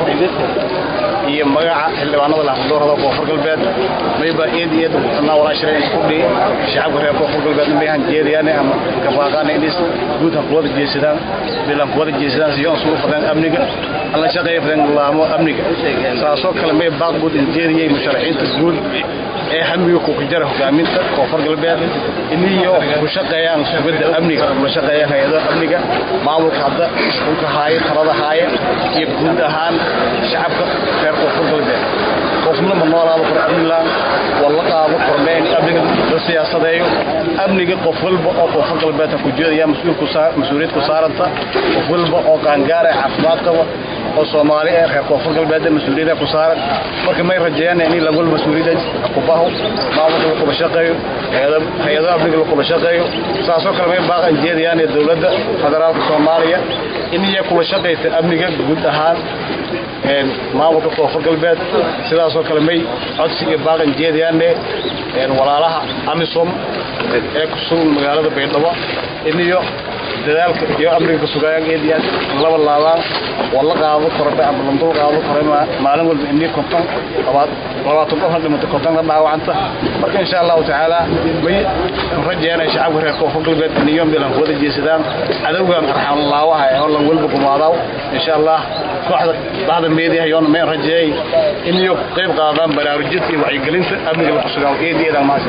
iyo magaca xildhibaanada lahafdoorada koonfur galbeed mayba eed iyo eedna walaan shiray kudhii shacabka reer koonfur galbeed mayhan jeedayaan ama kabaaqaan inis guud ha kuwada jeesadaan bilan kuwada jeesadaan si yoon sugu fadeen amniga alla shaqeeya fadeen laamo amniga saasoo kale may baaq guud jeediyay musharaxiinta guud ee hamiga ku jira hogaaminta koonfur galbeed iniyo ku shaqeeyaan sugidda amniga la shaqeeyaan hay-adaha amniga maamulka hadda dhulka haaya talada haaya iyo guud ahaan shacabka reer koonfur galbeed qofna ma noolaado kor amnilaan walla qaado kormeen amniga la siyaasadeeyo amniga qof walba oo koonfur galbeedka ku jeedaya mas-uuliyad ku saaranta qof walba oo qaangaara caafimaad qaba oo soomaali ee reer koonfur galbeed mas-uuliyada ku saaran marka may rajeeyaan in lagu mas-uuliyada kubaho maamulka la kula shaqeeyo hay-ado amniga la kula shaqeeyo saasoo kale may baaqan jeedayaan ee dowladda federaalka soomaaliya in iya kula shaqaysa amniga guud ahaan maamulka koonfur galbeed sidaasoo kale may codsi iyo baaqan jeedayaane walaalaha amisom ee ku sugan magaalada baydhabo in iyo dadaalka iyo amniga ka sugayaan eediyaan laba laabaan walla qaado korbe ama lamdul qaado kore maalin walba inii konton labaatan qofna dhimata kontonna dhaawacanta marka insha allahu tacaala may rajeynay shacabka reer koonfur galbeed iniyo milan wada jeesadaan cadowgan arxaan laawaha ee hollan walba gumaadaw insha allah kooxda bahda meediyaha yoona may rajeeyay iniyo qayb qaadaan baraarujinta iyo wacyigelinta amniga la kusugaa eediyadan maasa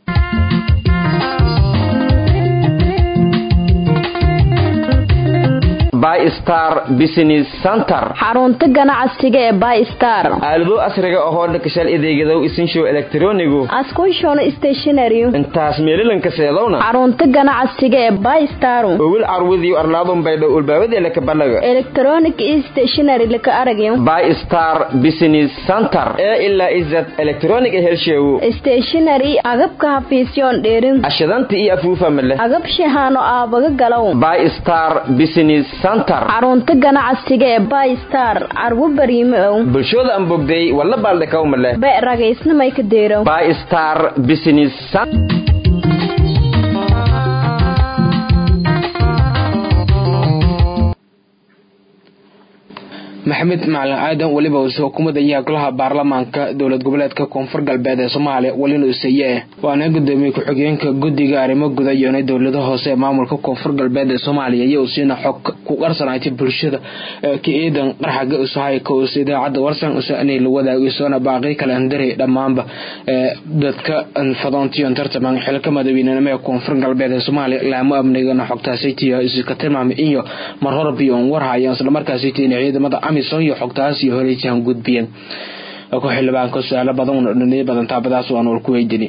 bystar business center xarunta ganacsiga ee bystar aalado asriga ahoo dhakashal adeegadow isinshow elektronigu askunshono stationary intaas meelilanka seedowna xarunta ganacsiga ee bystar owil carwudiyo arlaadun baydho ulbaabadee laka balaga electronic stationary laka aragyo bystar business center ee ilaa izad electronic helsheewo stationary agabka hafiisyoon dheerin ashadanta iyo afuufa male agab shahaano aabaga galow bystar business xarunta ganacsiga ee bystar carwo bariime ow bulshooda aan bogday walla baaldhakawma leh be ragaysnamay ka deerow bystar business maxamed macalin aadan weliba uuse xukuumadda iyo golaha baarlamaanka dowlad goboleedka koonfur galbeed ee soomaaliya welina useeye waana gudoomiye ku-xigeenka guddiga arrimo guda yoonay dowlada hoose ee maamulka koonfur galbeed ee soomaaliya iyo usiina xog ku qarsanaatay bulshada ka eedan qarxaga usahay ka us idaacadda warsan usanay la wadaago isoona baaqi kale andari dhammaanba dadka fadoontiyon tartaman xilka madaweynenimo ee koonfur galbeed ee soomaaliya laamo amnigana xogtaasaytiyo iska tilmaamay iyo mar horbi oon warhayan islamarkaasaytiina ciidamada amisom iyo xogtaas iyo horeysihan gudbiyeen ku xildhibaanka su-aalo badan dhaniyo badan taabadaas waan wal ku weydini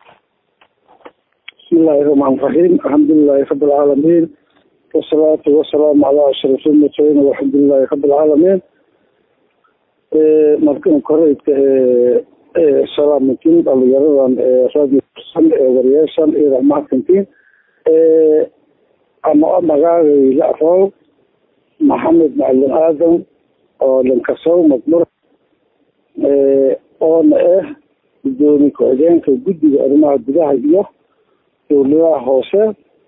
بسم الله الرحمن الرحيم الحمد لله رب العالمين والصلاة والسلام على أشرف المرسلين والحمد لله رب العالمين markan koreyka salaamantiin dhalinyaradan radio san ee wariyeeshan iyo raxmaadkantiin ama magaagay lacrow maxamed macalin aadan oo lankasow madmur oona ah gudoomiye ku-xigeenka guddiga arrimaha gudaha iyo dowladaha hoose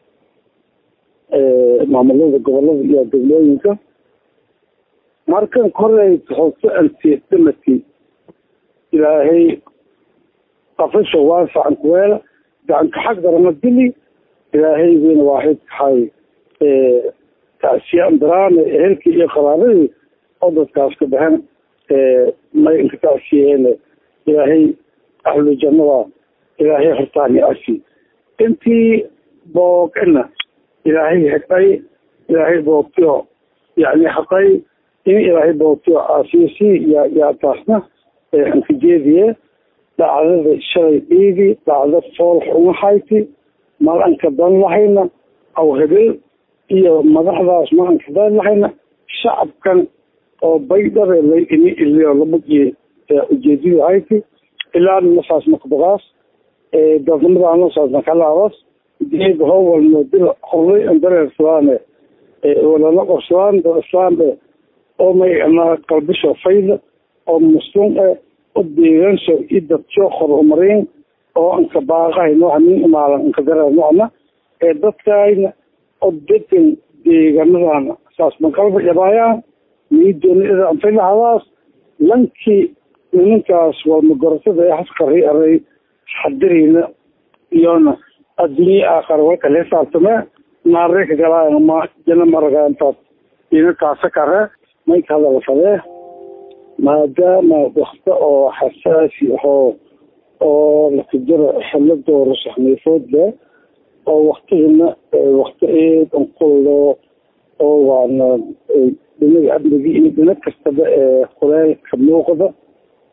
maamulada gobolada iyo degmooyinka markan korey hoose antiedamati ilaahay qafasha waasacan kuweela gacanka xag darama dili ilaahay weyna waaxid kaxay tacsiyaan daraane ehelkii iyo qaraabadii oo dadkaas ka baxeen may inka tacsiyeene ilaahay ahlu jannada ilaahay hortaani asi intii boogana ilaahay hegay ilaahay boogtiyo yani haqay in ilaahay boogtiyo caasiyasi ya yaa taasna anka jeediye dhacdada shalay dhiigi dhacdo fool xumahayti mal anka dan lahayna aw hebel iyo madaxdaas ma anka dan lahayna shacabkan oo baydhabe lay ini iliyo labugiye ujeedadu hayti ilaa nasaas makbaqaas dadnimada nasaas makalaabas diga howalno dil horlay andareersadaane walala qorsadaan dad islaambe oo may ama qalbisho fayda oo muslim e o deegansho i dadjo horumarin oo anka baaqahay nooca nin imaalan anka dareer noocna ee dadkayna oo degan deeganadana saas manqalba yabaayaan niidoonida anfilahadaas lankii nimankaas waa magorasada ee hasqari aray xadirina iyona adduunye aakhara walka la xisaabtame naare ka galaayan ma jana maragaantaas ina kaasa kare may ka hadala fadee maadaama wakta oo xasaasi ahoo oo lakajiro xilo doorasho xamiifood leh oo waktigana wakti eed anqullo oo waana dhinaga amnigi iyo dhina kastaba ee kuleelka muuqda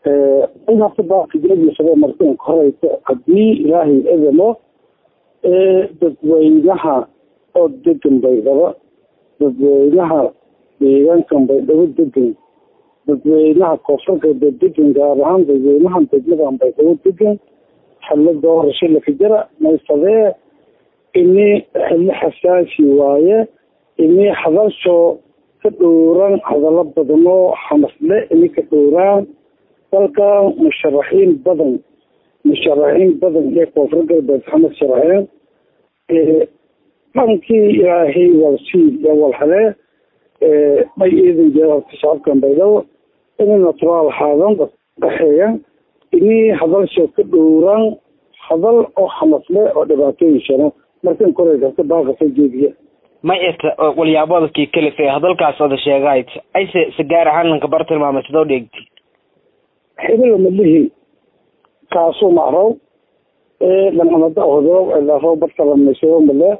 inhasta baaqijadiisaba markan horeysa haddii ilaahay edamo dadweynaha oo degan baydhabo dadweynaha deegaankan baydhabo degan dadweynaha koonfur galbeed degan gaar ahaan dadweynahan degmadan baydhabo degan xillo doorasho laka jira maysadee ini xillo xasaasi waaye ini hadalshoo ka dhowran hadallo badanoo xamasle ini ka dhowraan dalkan musharaxiin badan musharaxiin badan ee koonfur galbeed xamad sharaxeen dhankii ilaahay walsiid ee walhalee may eedan jira horta shacabkan baydhabo inay naturaal haadan dhaxeeyan ini hadalsho ka dhowraan hadal oo xamasle oo dhibaatooyin shano markan koray karta baaqasa jeediya ma irta walyaabadakii kalife hadalkaas ada sheegahayd ayse se gaar ahaan lanka bar tilmaamay sidoo dheegti xibila malihi kaasuu macrow dhanamada hodoob elaro bartalamayso male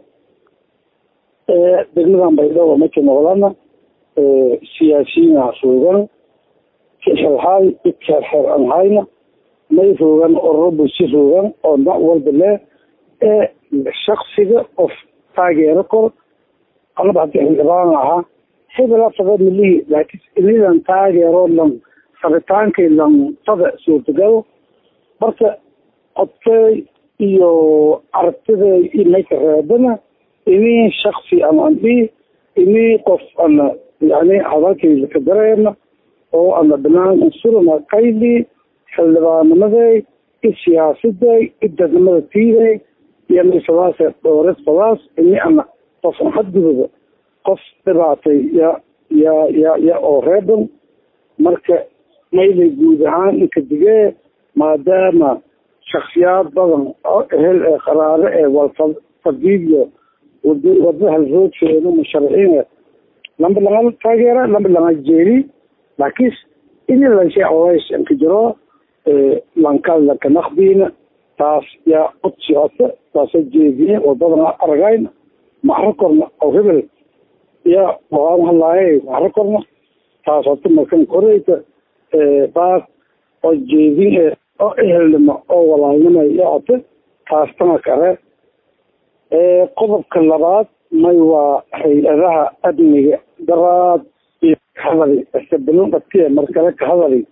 degmadan baydhabo maka noqdana siyaasiyiina suugan kixelhaay ikexer an hayna may roogan ororo bulsi roogan oo nac walba leh ee shaksiga qof taageero kor anaba hadii xildhibaan ahaa hebela fada milihi laakiin inidan taageero lan rabitaankay lan fada suurtagalo marka codkey iyo aragtiday imayka reebana ini shaksi ama andhi ini qof ana yani hadalkayda ka dareena oo ana banaan insurana qayli xildhibaanimaday i siyaasaday i dadnimada tiiday iyo misadaas dhowres fadaas ini ana qof xadgudub qof dhibaatay ya ya ya ya oo reeban marka maylay guud ahaan inka digee maadaama shaksiyaad badan oo ehel ee qaraare ee walfadiidyo wadada halroodkeeda musharaxiin lamba lama taageera lamba lama jeeri laakiin ini lanshay colays inka jiro lankaad lanka naqdiina taas yaa cod socota taasa jeediye wadadana aragayna maxro korna oo hebel ya waan hadlaaye maxro korna taas horta markan koreyta baas oo jeedin ee oo ehelnimo oo walaalnimo iyo cote taastana kale qodobka labaad may waa hay-adaha amniga daraad iyo kahadali isabelin dhatiye markale kahadali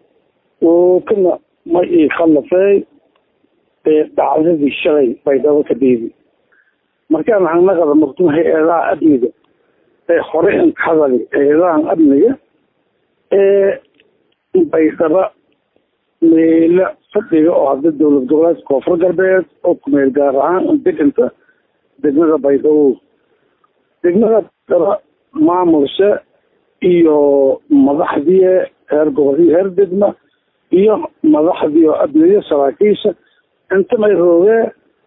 oo kana may ii khallafey dhacdadii shalay baydhabo ka dhiibi markaan hanaqada murtum hay-adaha amniga ee hore in ka hadali hay-adahan amniga ee baydhaba meelo fadhiga oo hadda dowlad goboleedka koonfur galbeed oo kumeel gaar ahaan deganta degmada baydhabo degmada baydhaba maamulsha iyo madaxdii heer gobol iyo heer degma iyo madaxdii oo amniga saraakiisha inta may roogee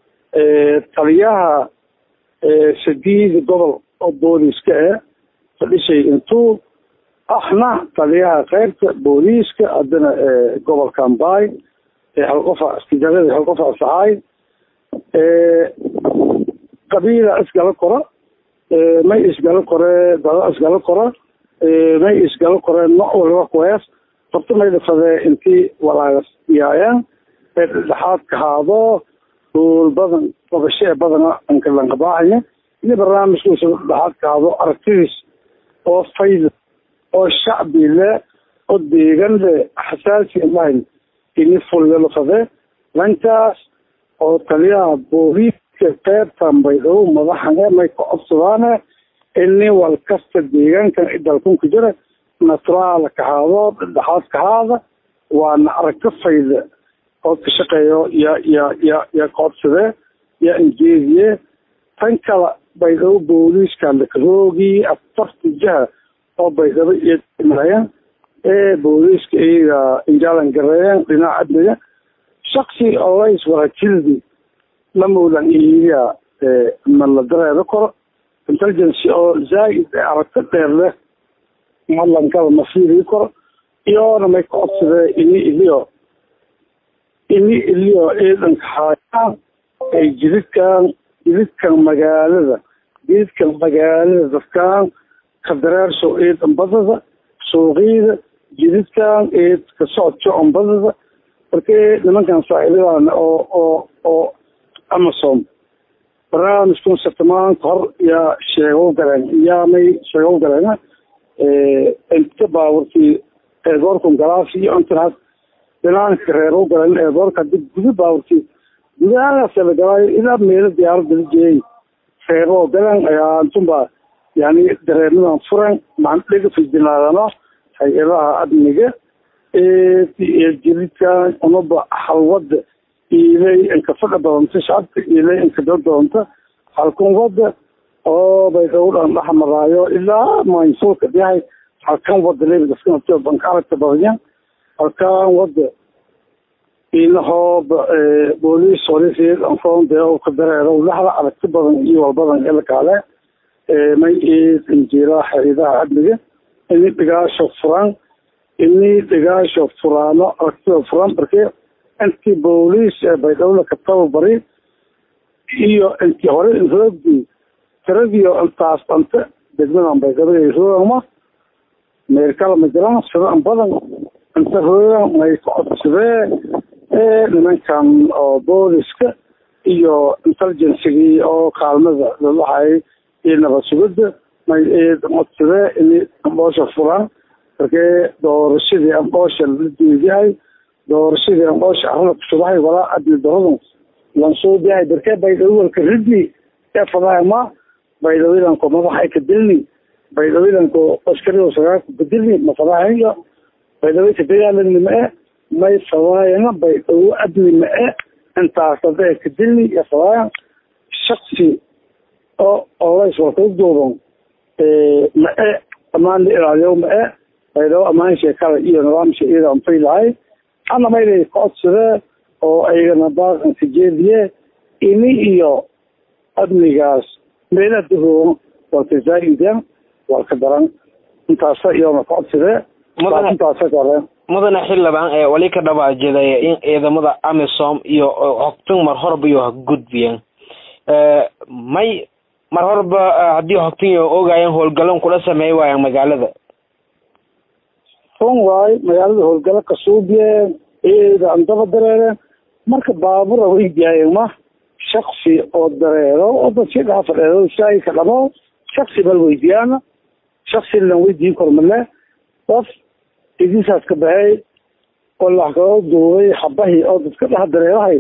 taliyaha sadiida gobol oo booliiska ah fadhishay intuu ahna taliyaha keybta booliiska haddana gobolka ambay halqofa istijaarada halqofa asaxaay qabiila isgala kora may isgala kore dada isgala kora may isgala kore nooc waliba kuwees horta may dhafadee intii walaagas yaayaan ee dhexaadka haado duul badan qabasho ee badana ankalanqabaacaya ini barnaamijkiisa dhexaadka haado aragtidiis oo fayda oo shacbi le oo deegan le xasaasi lahayn ini fulyalafade dhankaas oo taliyaha booliiska qeybtan baydhabo madaxane may ka codsadaan ini wal kasta deegaankan idalkunka jira naturaala kahaado dhexaad kahaada waana aragti fayda oo ka shaqeeyo ya ya ya ya codsade ya injeediye tan kala baydhabo booliiska lakaroogi afarta jiha oo baydhabo iyo marayaan ee booliiska iyaga injaalan gareeyaan dhinaca amniga shaksi olays warajildi lamowdan iyaga ma la dareero karo intelligence oo zaaid aragti dheer leh madlankada ma fiiri karo iyoona may ka codsadee ini iliyo ini iliyo ciidanka haayaan ay jididkan jididkan magaalada jididkan magaalada dadkaan kadareersho ciidan badada suuqiyada jididkan eed ka socodka ombadada markii nimankan saaxiibadan oo oo oo amasom barnaamijkun sirtamaanka hor yaa sheego galeen yaamay sheego galeen inta baaburkii eedoorkun galaafi iyo intanaas binaanka reero galeen eedoorka dib guda baaburkii gudahaas la galaayo ilaa meelo diyaaradda la jeeyay reero galeen ayaa intunba yani dareemadan furan maan dhega fijinaadano hay-adaha amniga jiridkan unaba halwada ilay inkafadha doonta shacabka ilay inkada doonta halkan wada oo bay dhowdhan dhex maraayo ilaa maynsuulka yahay halkan wada lebigaska banka aragta badanya halkan wada inahoo booliis holisii anfoon dee ka dareero laxda aragti badan iyo walbadan ilkaale may eed injiira hay-adaha amniga ini dhigaasho furan ini dhigaasho furaano aragtida furan markee intii booliis ee baydhowle ka tababari iyo intii hore roogdii tiradiio intaas dhante degmadan baydhabo roogama meerkala ma jiraan sidan badan inta roogan may ka codsadee ee nimankan oo booliska iyo intelligencigii oo kaalmada lalahay iyo nabad sugida may eed codsadee ini amboosha furan markee doorashadii amboosha la duuyahay doorashadii amboosha arada kusubahay walaa adli daradu lansuubiyahay barkee baydhawalka ridi ee fadaama baydhawilanko madaxa ka dilni baydhawilanko askarigo sagaarka bedilni ma fadahayo baydhawi ka dagaalani ma-e may fadaayana baydhawo adli ma-e intaas dada ka dilni iyo fadaayan shaksi oo olays walkau duuban ma-e amaan la ilaaliyo ma-e baydhabo amaan sheekada iyo nidaamsha iyada anfay lahay ana maylay ka codsadee oo aygana baaqanka jeediye ini iyo amnigaas meelaha dahoogan walka zaaidan walka daran intaasa iyona ka codsadee intaasa koreen mudane xildhibaan ee wali ka dhabaajidaya in ciidamada amisom iyo hogtan mar horba iyo gudbiyeen may mar horba haddii hogtan iyo ogaayeen howlgalan kula sameey waayaan magaalada run waayo magaalada howlgalo kasuubiyeen eeda andaba dareereen marka baabura weydiyaayeen ma shaksi oo dareero oo dadkii dhaha fadheedo shaagi ka dhamo shaksi bal weydiyaana shaksi lan weydiin kor male qof idisaas ka baxay oo laxkao duubay xabahii oo dadka dhaha dareerahay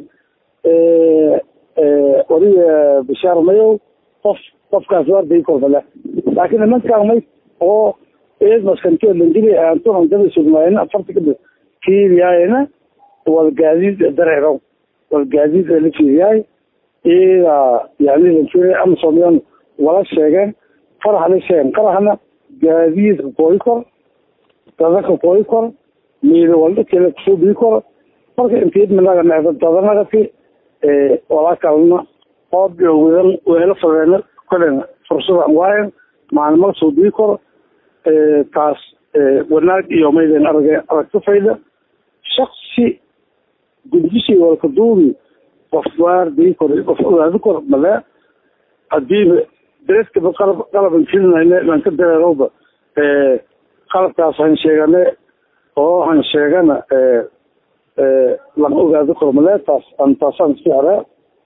waliga bishaar mayow qof qofkaas waardayi kor male laakiin nimankaan may oo eed maskantio landili aanto handada sugnaayna afarta kadib fiiriyaayna walgaadiid dareero walgaadiid la fiiriyaay iyada yani lanfiiriya amasomiyan wala sheegeen qarax la sheegeen qaraxna gaadiidka kooyi kor dadaka kooyi kor miida waldhakela kusoo bii kor marka intiid minaga necda dadanagati walaa kalena oob iyo wedan weelo fadeena kolen fursadan waayen maalmaga soo bii kor taas wanaag iyo mayden arage aragti fayda shaksi gudbishii walka duubi qof waarday kor qof ogaadi kor male hadiiba beredkaba qalab qalaban filinayne baan ka dareerowba qalabkaas han sheegane oo han sheegana lan ogaadi kor male taas an taasaan isku xere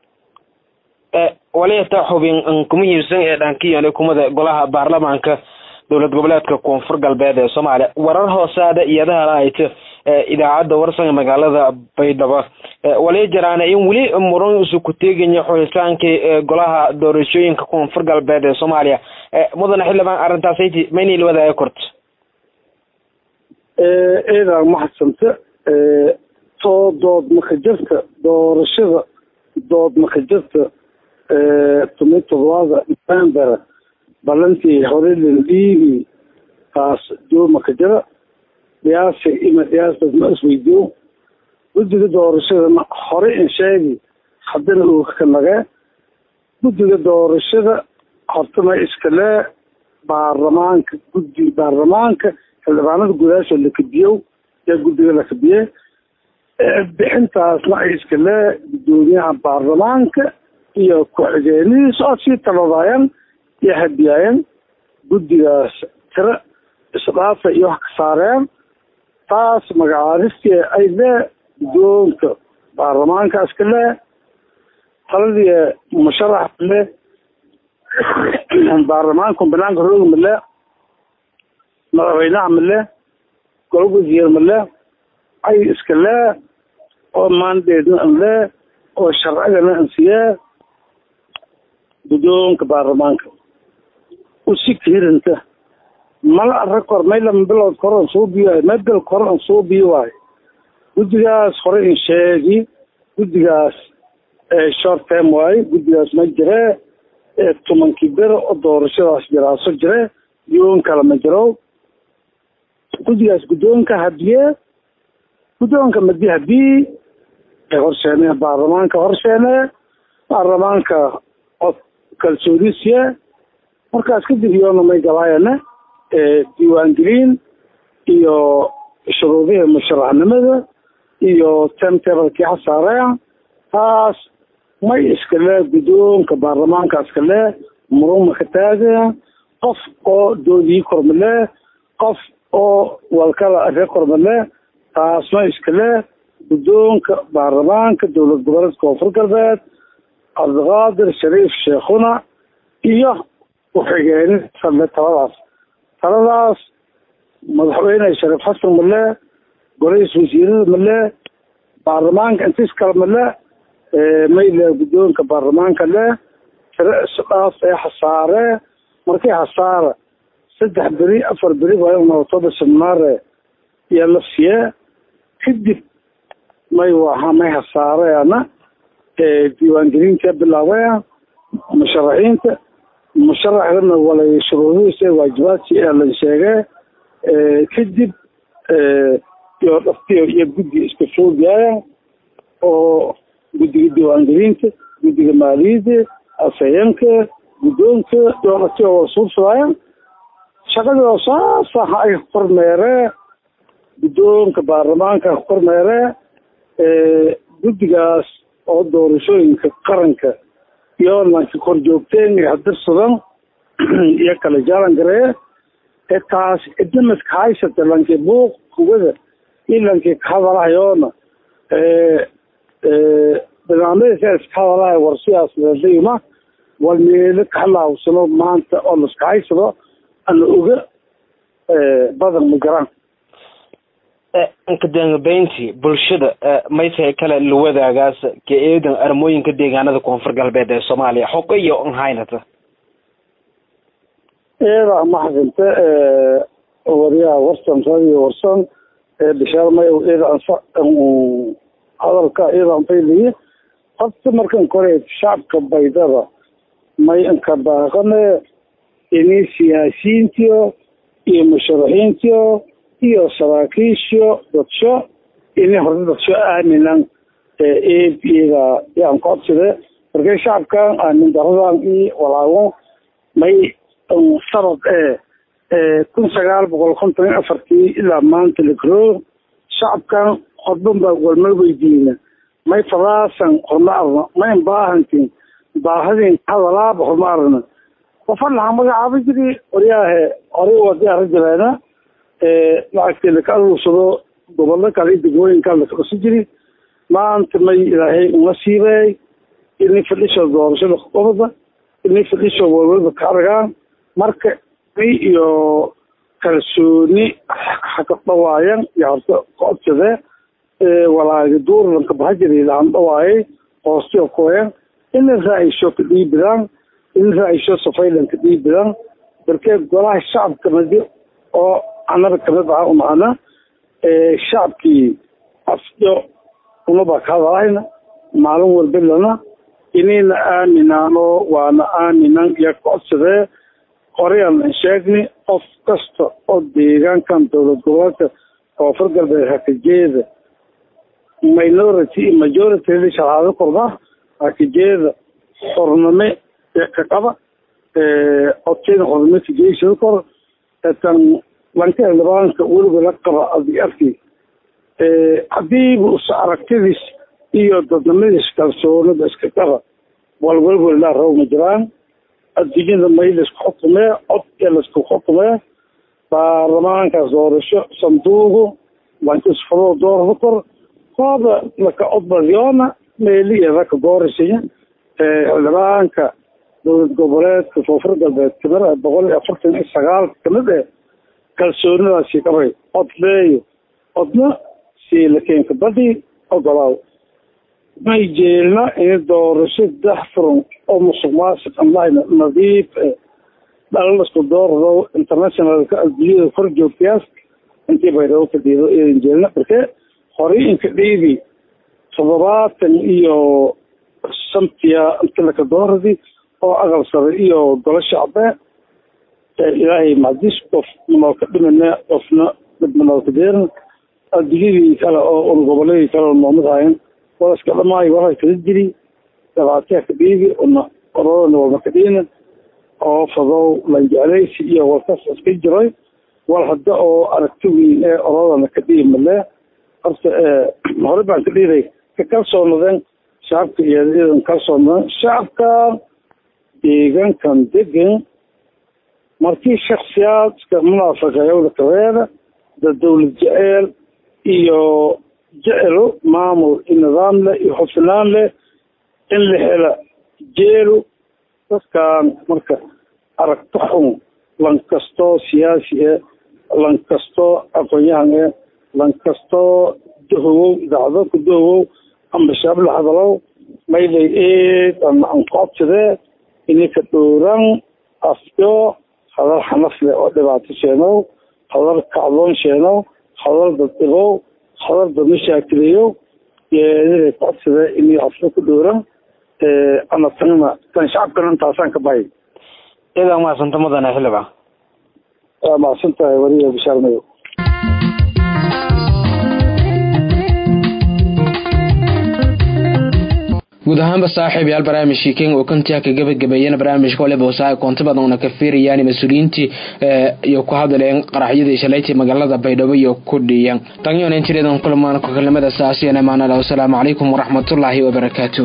wali taa xubin ku muhiimsan ee dhankiyane kumada golaha baarlamaanka dowlad goboleedka koonfur galbeed ee soomaaliya warar hoosaada iyadaha ahayta idaacadda warsan magaalada baydhabo wali jaraana in weli muran isu ku teegaya xulitaankii golaha doorashooyinka koonfur galbeed ee soomaaliya mudane xildhibaan arrintaasati maynayla wadaaga korto eedaa mahadsanta too dood maka jirta doorashada dood maka jirta tumi todobaada november balantii hore laldhiibi taas jooma ka jira dhiyaasa ima dhiyaastaas ma isweydiyo guddiga doorashadana hore in sheegi haddana uu ka nagee guddiga doorashada hortana iskale baarlamaanka guddi baarlamaanka xildhibaanada gudaasha la kadiyow yaa guddiga la kadiye bixintaasna ay iskale guddoomiyaha baarlamaanka iyo ku-xigeenadiisa oo sii taladaayeen iyo hadiyaayeen guddigaas tiro isdhaafa iyo wax ka saareen taas magacaadistii ay le guddoonka baarlamaankaas ka le taladii musharax le baarlamaanka banaanka roogi male madaxweynaha male golo wasiir male ay iska le oo maandeedna an le oo sharcigana an siye guddoonka baarlamaanka usi kirinta mala arag kor may lama bilood kor an soo biyo waayo may bil kor an soo biyo waayo guddigaas hore in sheegi guddigaas short term waaye guddigaas ma jire tobankii bere oo doorashadaas jiraaso jire yoon kale ma jiro guddigaas guddoonka hadiye guddoonka madi hadii ay horsheene baarlamaanka horsheene baarlamaanka od kalsoonisiye markaas kadib yoona may galaayana diiwaangelin iyo shuruudihii musharaxnimada iyo timetablekii xasaareya taas may iskale guddoonka baarlamaanka iskale muruma ka taagaya qof oo doodii kormale qof oo walkala aree kormale taas ma iskale guddoonka baarlamaanka dowlad goboleedka koonfur galbeed cabdiqaadir shariif sheekhuna iyo ku-xigeenin sale taladaas taladaas madaxweyne shariif xasan male golahiis wasiirada male baarlamaanka intiis kale male mayle guddoonka baarlamaanka le tiro isdhaaf ee hasaare markii hasaara saddex beri afar beri baanotoba seminaare iyo la siye kadib may waha may hasaareana diiwaangelinta bilaabaya musharaxiinta musharaxdana walay shuruudihiisa waajibaadki ee la sheege kadib iyo dhaftiyo iyo guddi iska foogaya oo guddiga diiwaangelinta guddiga maaliyadda afhayeenka guddoonka iyo dhaftiyo wada suubsadaya shaqadii oo saasa ha ay kormeere guddoonka baarlamaanka ha kormeere guddigaas oo doorashooyinka qaranka iyo lanka kor joogteen iyo hadirsadan iyo kala jaalan garee ee taas idamaska haysata lankii buuq kugada iyo lankii kahadalahayoona barnaamijyasa iska hadalahay war sidaas leedayma war meelo kahalaawsano maanta oo laska haysado ana oga badan ma garaan kadambeyntii bulshada maytahay kale la wadaagaas ka eedan armooyinka deegaanada koonfur galbeed ee soomaaliya xoqo iyo onhaynata eeda maxadinte waryaha warsan radio warsan bishaar mayow eeda ansa hadalka eeda anfayliye horta markan kore shacabka baydada may inka baaqane ini siyaasiyiintiyo iyo musharaxiintiyo iyo saraakiisho dadsho ini horta dadsho aaminan eeda yaan ku codsade markay shacabkan aamin daradan i walaago may sanad ee kun sagaal boqol konton iyo afartii ilaa maanta lagro shacabkan horban baa walma weydiina may fadaasan horma arna mayn baahantin baahadin hadalaaba horma arna qofan lahaa magacaaba jiri waryaahe horey wadi ara jireena lacagtii laka aruursado gobollo kale iyo degmooyinka lakausi jiri maanta may ilaahay uma siibay ini fadhisho doorashada qobada ini fadhisho walwalba ka aragaan marka ni iyo kalsooni haka dhawaayan iyo horta kocodsade walaagi duurlanka bahajiri lahan dhawaayay hoostiyo kooyan ina raaisho ka dhiibidaan ina raaisho safaylan ka dhiibidaan darkee golaha shacabka madi oo annaga kamid aha umahana shacabkii afyo unaba ka hadalahayna maalin walbilana inayna aaminaano waana aaminan iyo kocodsadee horeyaan sheegni qof kasta oo deegaankan dowlad goboleedka koonfur galbeed hakajeeda minority iyo majority sharaado korda hakajeeda xorname ka qaba codkeeda xorname kajeysada kor tan lanka xildhibaanka weliba la qaba adi arki hadiiba us aragtidiis iyo dadnimadiis kalsoonida iska qaba walwalba ilaa raw ma jiraan adduunyada may laisku xukumee cod ee laisku xukumee baarlamaankaas doorasho sanduuqu lankisfadoo doorada kor hooda laka odbadyoona meeliyada ka goorisiya xildhibaanka dowlad goboleedka koonfur galbeed kamida boqol iyo afartan iyo sagaal kamid eh kalsoonidaasi qabay cod leeyo codna siilakeenka badii ogolaaw may jeelna in doorasho daxfuran oo musuq maasuq amlahayna nadiif eh dhalalsku doorado internationalka adduunyada kor joogtayaas intii baydhabo ka dhiido idan jeelna marke horey inka dhiibi toddobaatan iyo shantiya inta laka dooradi oo aqal sare iyo golo shacbe ilaahay macdis qof manooka dhimina qofna mid manooka deerna adduunyadii kale oo urgoboleedii kale oo noomid hayan wadaska dhamaayo waxa kala jiri dabaateha ka dhiibi una orodana walma ka dhiina oo fadow lanjeclaysi iyo walkas iska jiray wal hadda oo aragti weyn ee orodana ka dhiibi malee horta hore baan ka dhiiday ka kalsoonadeen shacabka iyo iyadan kalsoonadeen shacabka deegaankan degan markii shaksiyaadka munaafaqeeyowda kabeeda da dawlad jeceel iyo jecelo maamul iyo nidaam leh iyo xufnaan leh in la hela jeelo dadkan marka aragto xun lan kastoo siyaasi eh lan kastoo aqoon-yahan eh lan kastoo dahowow idaacado ku dahowow amba shaabla hadalow maylay eed ama anqoobsadee ininka dhowran afyo hadal xanaf leh oo dhibaato sheenow hadal kacdoon sheenow hadal daddibow hadal dad mashaakilayo yeedinay codsade inay afyo ku dhowran ana tanna tan shacabkana intaasaan ka bahay idaa mahadsanta mudane xildhibaan waa mahadsan tahay weliya bishaar madow guud ahaanba saaxiib yaal barnaamijkii king oo kantiya ka gabagabeeyana barnaamijka waliba wasaa koonto badan una ka fiirayaan mas-uuliyiintii iyo ku hadleen qaraxyadii shalaytii magaalada baydhabo iyo ku dhiyan tanyoon intireedan kulmaan ku kalimada saasiyan amaanala wasalaamu calaykum waraxmatullaahi wabarakaatu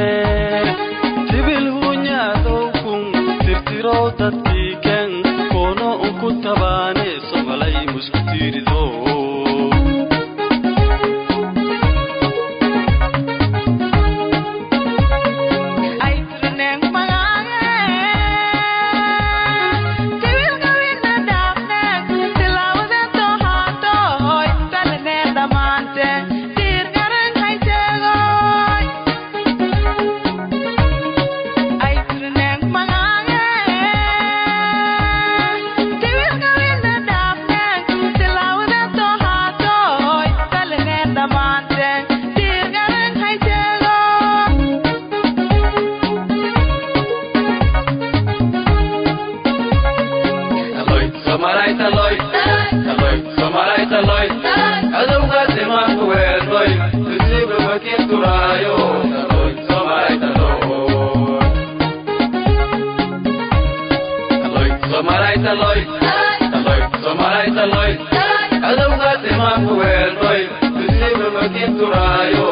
tibil hunyadowkun tirtiro dadkii ken fiirido adowgaas imaanku weelnoy musiiba makiin turaayo